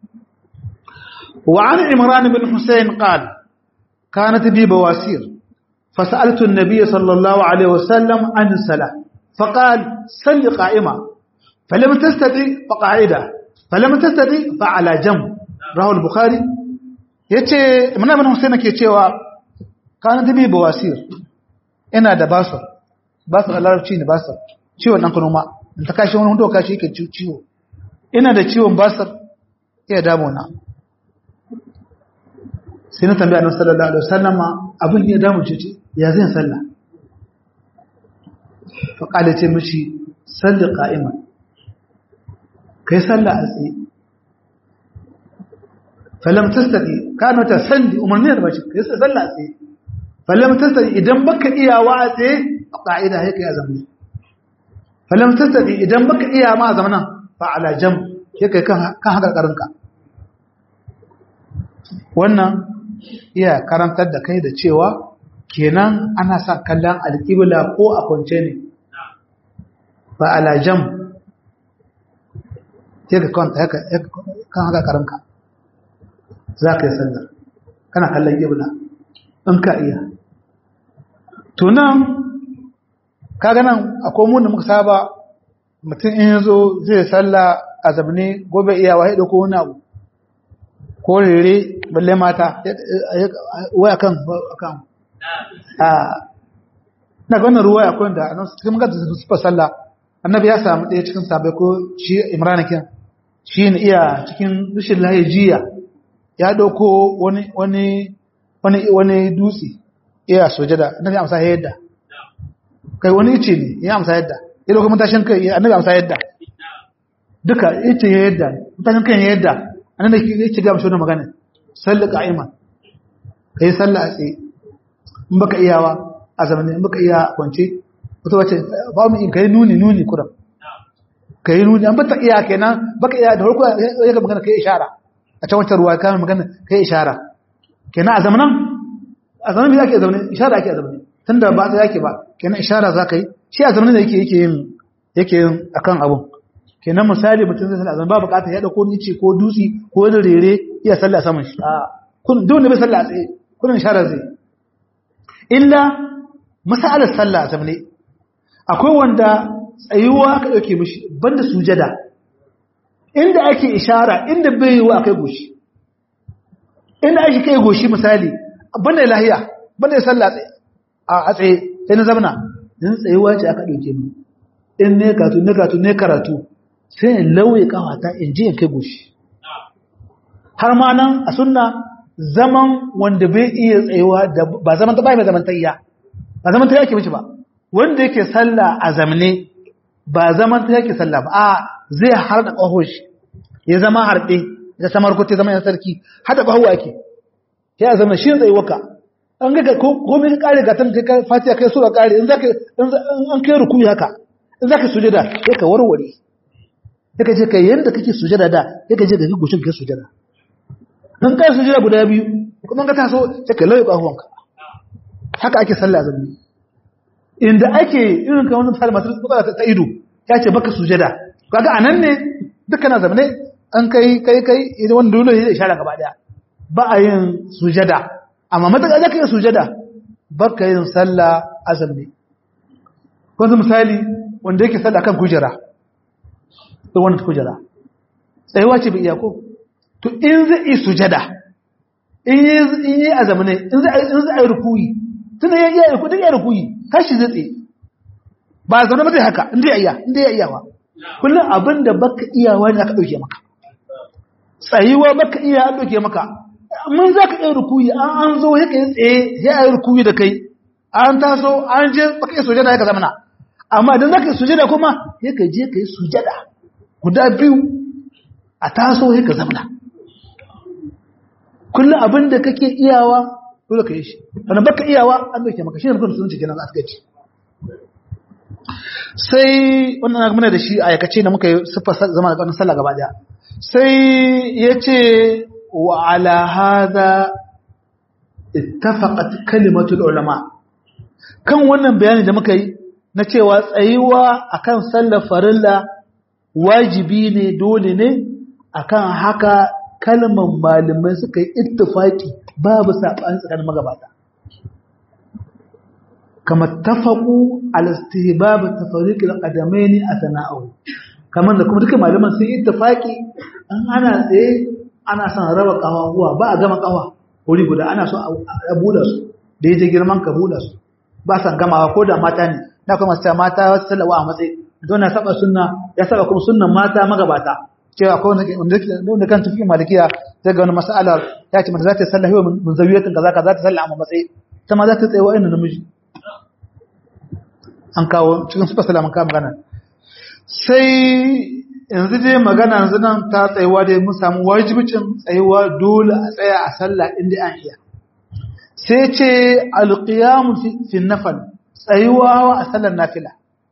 وعن عمران بن حسين قال كانت بي بواسير فسألت النبي صلى الله عليه وسلم عن الصلاة فقال صل قائمة فلم تستطع فقاعدة فلم تستطع فعلى جنب رواه البخاري yace muna bin Hussein ke cewa kana da bi bawasir ina da basir basir a larabci ne basir ciwon dan kanoma in ta kashi wani hundo kashi yake ciwo ina da ciwon basir iya damuna sai na tambaya annabi sallallahu alaihi wasallam abin ya damu ce ya zan sallah fa kale ce mishi salli qa'iman kai sallah a tsaye falam tastati kana ta salli umarni da bace kai sallah a tsaye falam tastati idan baka iyawa a tsaye a qa'ida sai kai azami falam tastati idan baka iya ma zamanan fa ala jam sai kai kan kan haka karinka wannan iya karantar da kai da cewa kenan ana sa kallon alƙibla ko a kwance ne ba alajam sai ka kwanta kan haka karanka za ka yi sallar kana kallon ƙibla in ka iya tunan kaga nan akwai mun da muka saba mutum in yazo zai salla a zabne gobe iya wa ko wani abu ko rere balle mata waya kan kan a na ga wannan ruwa akwai da nan cikin magana da su sallah annabi ya samu ɗaya cikin sabai ko shi imran kin shi ne iya cikin rashin lahijiya ya dauko wani wani wani wani dutse iya sujada annabi amsa yadda kai wani ice ne ya amsa yadda ya dauko mutashin kai annabi amsa yadda duka ice ya yadda mutashin kai ya yadda anan da yake ga mashi wannan magana salli qa'iman kai sallah a tsaye in baka iyawa a zamanin in baka iya kwance wato wace ba mu in kai nuni nuni kuram kai nuni an bata iya kenan baka iya da farko ya ga magana kai ishara a can wancan ruwa ka magana kai ishara kenan a zamanin a zamanin me yake zamanin ishara ake a zamanin tunda ba ta yake ba kenan ishara za ka yi shi a zamanin da yake yake yin yake yin akan abun kenan misali mutum zai sallah ba bukatar ya dauko nice ko dutsi ko wani rere iya sallah saman shi a kun duk wanda bai sallah tsaye kun ishara zai illa masalar sallah a zamne akwai wanda tsayuwa aka dauke mishi banda sujada inda ake ishara inda bai yi wa akai goshi inda ake kai goshi misali banda lahiya banda sallah a tsaye sai na zamana din tsayuwa ce aka dauke mu in ne karatu ne karatu ne karatu sai in lauye kawata in ji in kai goshi har ma nan a sunna zaman wanda bai iya tsayuwa da ba zaman ta bai mai zaman tayya ba zaman tayya ke mishi ba wanda yake sallah a zamne ba zaman tayya ke sallah ba a zai harda kaho shi ya zama harbe da samar ko ta zama yan sarki hada kaho ake ya zama shi zai waka an ga ko me ka kare ga tan kai fatiha kai sura kare in zaka in an kai rukuyi haka in zaka sujada sai ka warware sai ka je kai yanda kake sujada da sai ka je ga gushin kai sujada in kai sujada guda biyu kuma ka taso sai ka lauye kahuwanka haka ake sallah zambi inda ake irin kan wannan sallah masu matsala ta ido ya ce baka sujada kaga anan ne dukkan zamane an kai kai kai idan wanda dole ya ishara gaba daya ba a yin sujada amma mataka zaka yi sujada baka yin sallah azumi kwanzu misali wanda yake sallah kan kujera da wannan kujera tsayuwa ce bai iya ko to in zai yi sujada in yi a zamane in zai yi rukuyi tun da ya iya rukuyi duk ya rukuyi tashi zai tsaye ba zaune ba zai haka inda ya iya inda ya iya ba kullum abin da baka iyawa ne aka ɗauke maka tsayuwa baka iya an ɗauke maka mun za ka iya rukuyi an an zo ya kai tsaye ya yi rukuyi da kai an taso an je baka iya sujada ya ka zamana amma idan za ka yi sujada kuma ya ka je ka yi sujada guda biyu a taso ya ka zamana kullum abin da kake iyawa dole ka yi shi wanda baka iyawa an dauke maka shi ne mutum sun cike nan a gaci sai wannan na muna da shi a yakace da muka yi siffar zama da ƙarnin sallah gaba daya sai ya ce wa ala hada ittafaqat kalimatul ulama kan wannan bayani da muka yi na cewa tsayuwa akan sallar farilla wajibi ne dole ne akan haka kalmar malamai suka yi ittifaki babu saɓani tsakanin magabata kama tafaku al-istihbab tafariq al-qadamain athna'u kamar da kuma duka malaman sun yi ittifaki an ana tsaye ana son raba kawawa ba a gama kawa wuri guda ana so a buɗe su da yaje girman ka buɗe su ba san gamawa ko da mata ne na kuma sai mata wasu salawa a matsayi don na saba sunna ya saba kuma sunnan mata magabata cewa ko wanda kan tafi malikiya zai ga wani mas'alar ya ce mata za ta yi sallah yau mun zawiyatin kaza ka za ta sallah a matsayi ta ma za ta tsaye wa'in namiji an kawo cikin sufa salaman kawo magana sai yanzu dai magana yanzu nan ta tsayuwa dai mun samu wajibicin tsayuwa dole a tsaya a sallah inda an iya sai ce alqiyamu fi nafal tsayuwa a sallar nafila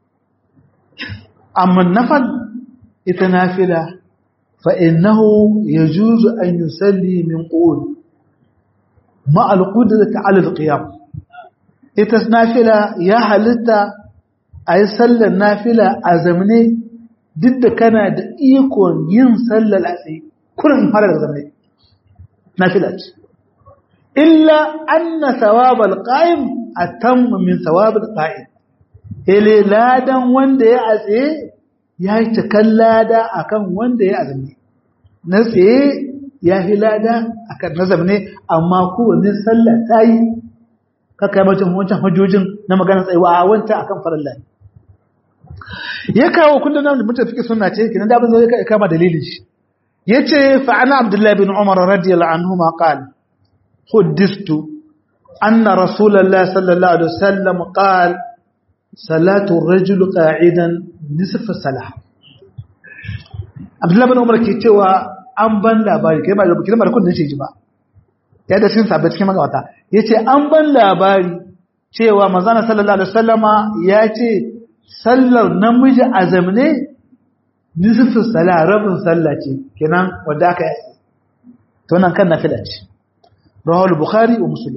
amma nafal ita nafila فإنه يجوز أن يسلي من قول مع القدرة على القيام إتس نافلة يا حلتا أي سلة نافلة أزمني ضد كان إيكون ين سلة الأسي كل انفرد أزمني نافلة إلا أن ثواب القائم أتم من ثواب القائم إلي لا دم وندي أسي ya yi cikin lada a kan wanda ya azumi na tsaye ya fi lada a kan na zamane amma kowane sallah ta yi kaka yi macin wancan hujjojin na magana tsayewa a wancan akan farilla ya kawo kundin nan da mutum fi suna ce kinan da abin zai ya kama dalilin shi ya ce fa'ana abdullahi bin umar radiyallahu anhu ma qal huddistu anna rasulullahi sallallahu alaihi wasallam qal salatu rajul qa'idan nisf salah Abdullah bin Umar ke cewa an ban labari kai ba kiran ba kun ce ji ba ya da cikin sabbi cikin magawata yace an ban labari cewa manzon sallallahu alaihi wasallama ya ce sallar namiji azamne nisf salah rabin sallah ce kenan wanda aka yi to nan kan nafila ce rawahu bukhari wa muslim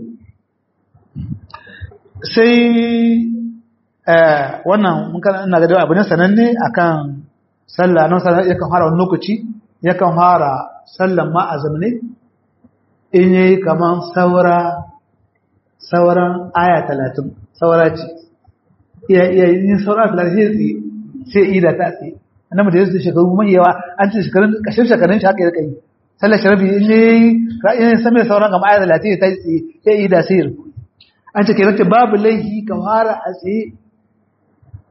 sai wannan mun kana ina ga abu ne sananne akan sallah nan sallah yakan fara wani lokaci yakan fara sallan ma azamne in yayi kaman saura sauran aya 30 saura ce iya iya yin saura 30 sai ida ta tsaye annabi da yake shekaru mai yawa an ce shekarun kashin shekarun shi haka ya kai sallar sharabi in yayi ra'ayin same sauran ga aya 30 ta tsaye sai ida sai an ce kenan babu laifi ka fara a tsaye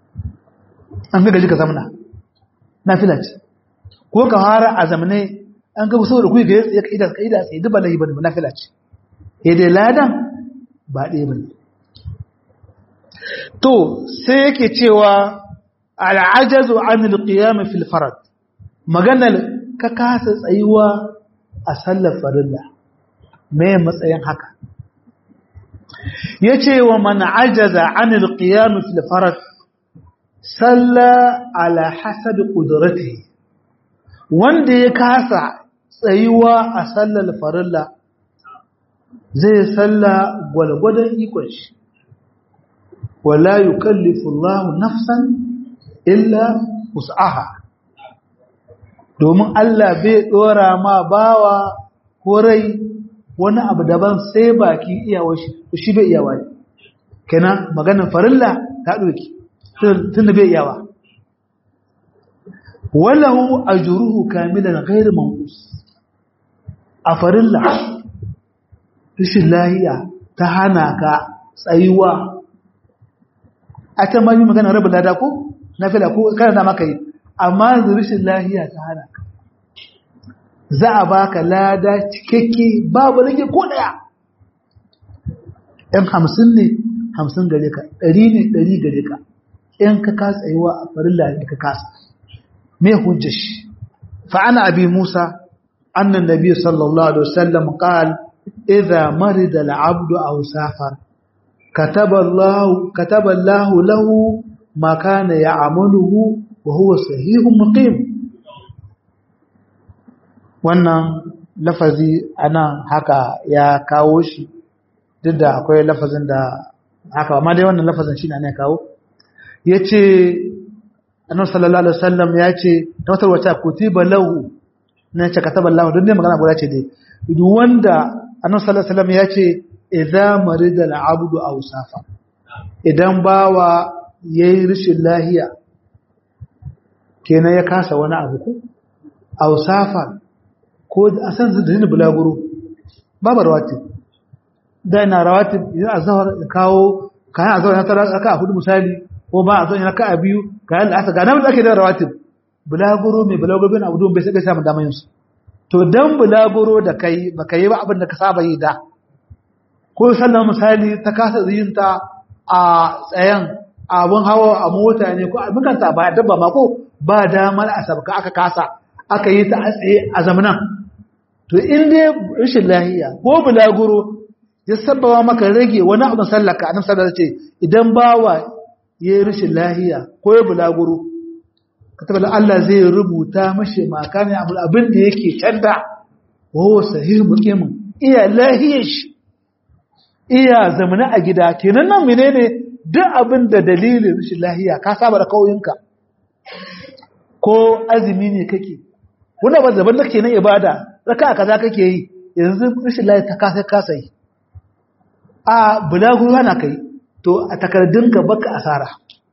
an ga gaji ka zamana na filat ko ka fara a zamane an ga saboda ku ga ya kaida kaida sai duba lahi bane nafila ce eh dai ladan ba ɗaya bane to sai yake cewa al'ajazu anil qiyam fil farad maganar ka kasa tsayuwa a sallar farilla me matsayin haka yace wa man ajaza anil qiyam fil farad salla ala hasabi qudratihi wanda ya kasa tsayuwa a sallar farilla zai salla gwalgwadon ikon shi wala yukallifu Allahu nafsan illa wus'aha domin Allah bai dora ma bawa ko rai wani abu daban sai baki iyawar shi shi bai iyawa ne kenan maganar farilla ta doki tunda bai iyawa walahu ajruhu kamilan ghairu manqus a farilla rashin lahiya ta hana ka tsayuwa a ta mani magana rabu lada ko na fila ko kana da maka yi amma rashin lahiya ta hana ka za a baka lada cikakke babu rage ko daya ɗan hamsin ne hamsin gare ka ɗari ne ɗari gare ka in ka kasa tsayuwa a farilla ne ka kasa me hujjar shi fa'ana abi musa annan nabi sallallahu alaihi wasallam qala idza marida al-abdu aw safar kataba Allah kataba Allah lahu ma kana ya'maluhu wa huwa sahihun muqim wannan lafazi anan haka ya kawo shi duk da akwai lafazin da haka amma dai wannan lafazin shi ne ana kawo yace annabi sallallahu alaihi wasallam ya ce ta wata wata kutiba lahu na ce kataba lahu don dai magana guda ce dai duk wanda annabi sallallahu alaihi wasallam ya ce idza marida al-abdu aw safa idan bawa yayi rishin lahiya kenan ya kasa wani abu ko aw safa ko a san zai bulaguro babu rawatib da ina rawatib idan azhar kawo kayan azhar na tara aka hudu misali ko ba a zo ina ka biyu kayan da aka ga nan da ake da rawatib bulaguro mai bulaguro bin abu bai sai samu damar yinsu to dan bulaguro da kai baka yi ba abin da ka saba yi da ko sallan misali ta kasa yin ta a tsayen abun hawa a mota ne ko abin kanta ba dabba ma ko ba damar a sabka aka kasa aka yi ta a tsaye a zamanan to in dai rashin lahiya ko bulaguro ya sabbawa maka rage wani abin sallaka annabi sallallahu alaihi wasallam ce idan bawa yayi rashin lahiya ko ya bulaguro katabar Allah zai rubuta mashi makani abin da yake canda wawo sahih muqimin iya lahiyar shi iya zamana a gida kenan nan menene duk abin da dalilin rashin lahiya ka saba da kauyinka ko azumi ne kake wanda ba zaban nake na ibada raka kaza kake yi yanzu rashin lahiya ta kasa kasa yi a bulaguro na kai to a takardunka baka asara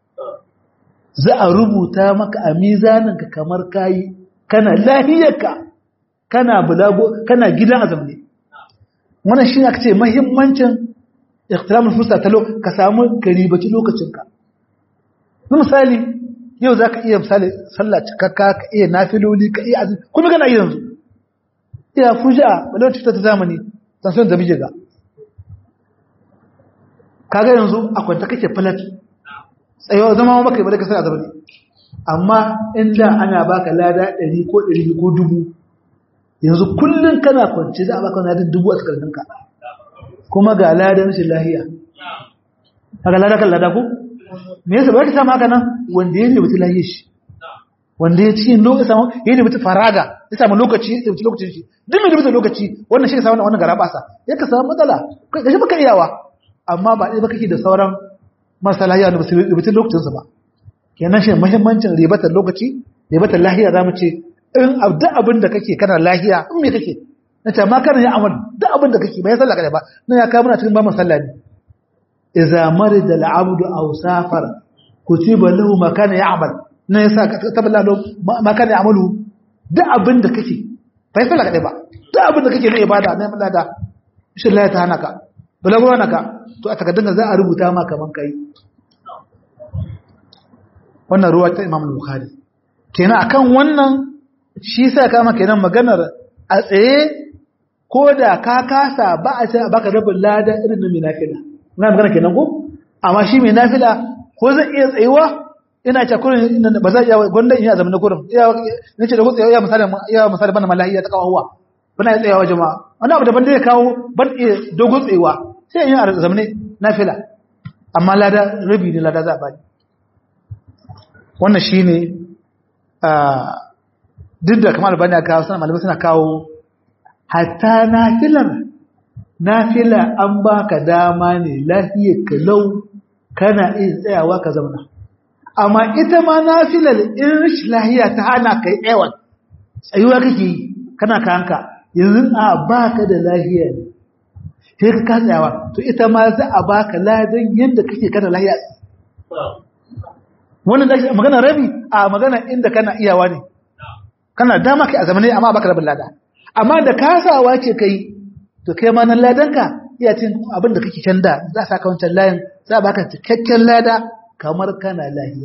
za a rubuta maka a mizaninka kamar kayi kana lahiyarka kana bulago kana gidan azamne wannan shi aka ce mahimmancin ikhtiramul fursa ta ka samu karibaci lokacinka misali yau za ka iya misali sallah cikakka ka iya nafiloli ka iya azumi kuma kana yi yanzu iya fuja wadda cuta ta zamani sansan da bije ga kaga yanzu a kwanta kake falat tsayawa zama maka yi ba da kasar azaba ne amma inda ana baka lada 100 ko 100 ko dubu yanzu kullum kana kwanci za a baka ladan dubu a takardunka kuma ga ladan shi lahiya haka lada kan lada ko me yasa ba ka samu haka nan wanda ya rubuta lahiyar shi wanda ya ci lokaci samu ya rubuta faraga ya samu lokaci ya rubuta lokacin shi duk mai rubuta lokaci wannan shi ka samu wannan gara basa ya ka samu matsala kai shi baka iyawa amma ba ɗaya ba kake da sauran marasa lahiya da basu rubutun lokacinsa ba kenan shi muhimmancin ribatar lokaci ribatar lahiya za mu ce in duk abin da kake kana lahiya in me kake na ce ma kana ya amal duk abin da kake bai sallah kada ba na ya kawo muna cikin ba mu sallah ne idza marida al-abdu aw safar kutiba lahu ma kana ya'mal na yasa taballa lahu ma kana ya'malu duk abin da kake bai sallah kada ba duk abin da kake na ibada na Allah da shi Allah ta hana ka balaguro naka to a takardun za a rubuta ma kaman kai wannan ruwa ta Imam Bukhari kenan akan wannan shi sai kama kenan maganar a tsaye ko da ka kasa ba a ce baka rabin lada irin na mai nafila na magana kenan ko amma shi mai nafila ko zai iya tsayuwa ina ce kurin ba za iya gwanda in yi azamin kurin ina ce da ku tsaye ya misali ya misali bana malahiya ta kawo huwa bana ya tsayawa jama'a wani abu daban da ya kawo ban iya dogon tsayewa sai in yi azamin nafila amma lada rabi ne lada za a bani wannan shine duk da kamar albani ya kawo suna malamai suna kawo hatta nafilar nafila an baka dama ne lafiyar ka lau kana iya tsayawa ka zauna amma ita ma nafilar in rashin lahiya ta hana kai tsayawan tsayuwa kake yi kana kanka yanzu a baka da lahiya ne sai ka ka tsayawa to ita ma za a baka ladan yadda kake kana lahiya wannan da magana rabi a magana inda kana iyawa ne kana dama kai a zamane amma baka rabin lada amma da kasawa ce kai to kai ma nan ladanka iya cin abin da kake can da za a saka wancan layin za a baka cikakken lada kamar kana lahiya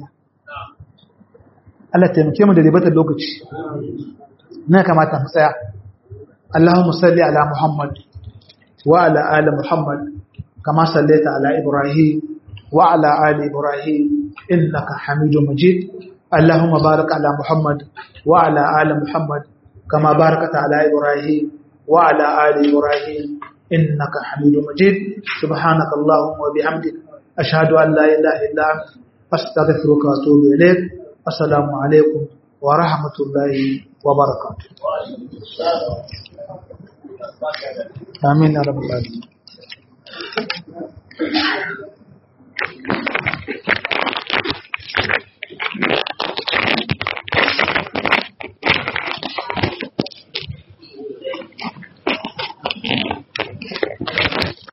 Allah taimake mu da ribatar lokaci na kamata mu tsaya Allahumma salli ala Muhammad wa ala ali Muhammad kama sallaita ala Ibrahim wa ala ali Ibrahim innaka Hamidum Majid Allahumma barik ala Muhammad wa ala ali Muhammad كما باركت على إبراهيم وعلى آل إبراهيم إنك حميد مجيد سبحانك اللهم وبحمدك أشهد أن لا إله إلا أنت أستغفرك وأتوب إليك السلام عليكم ورحمة الله وبركاته آمين يا رب العالمين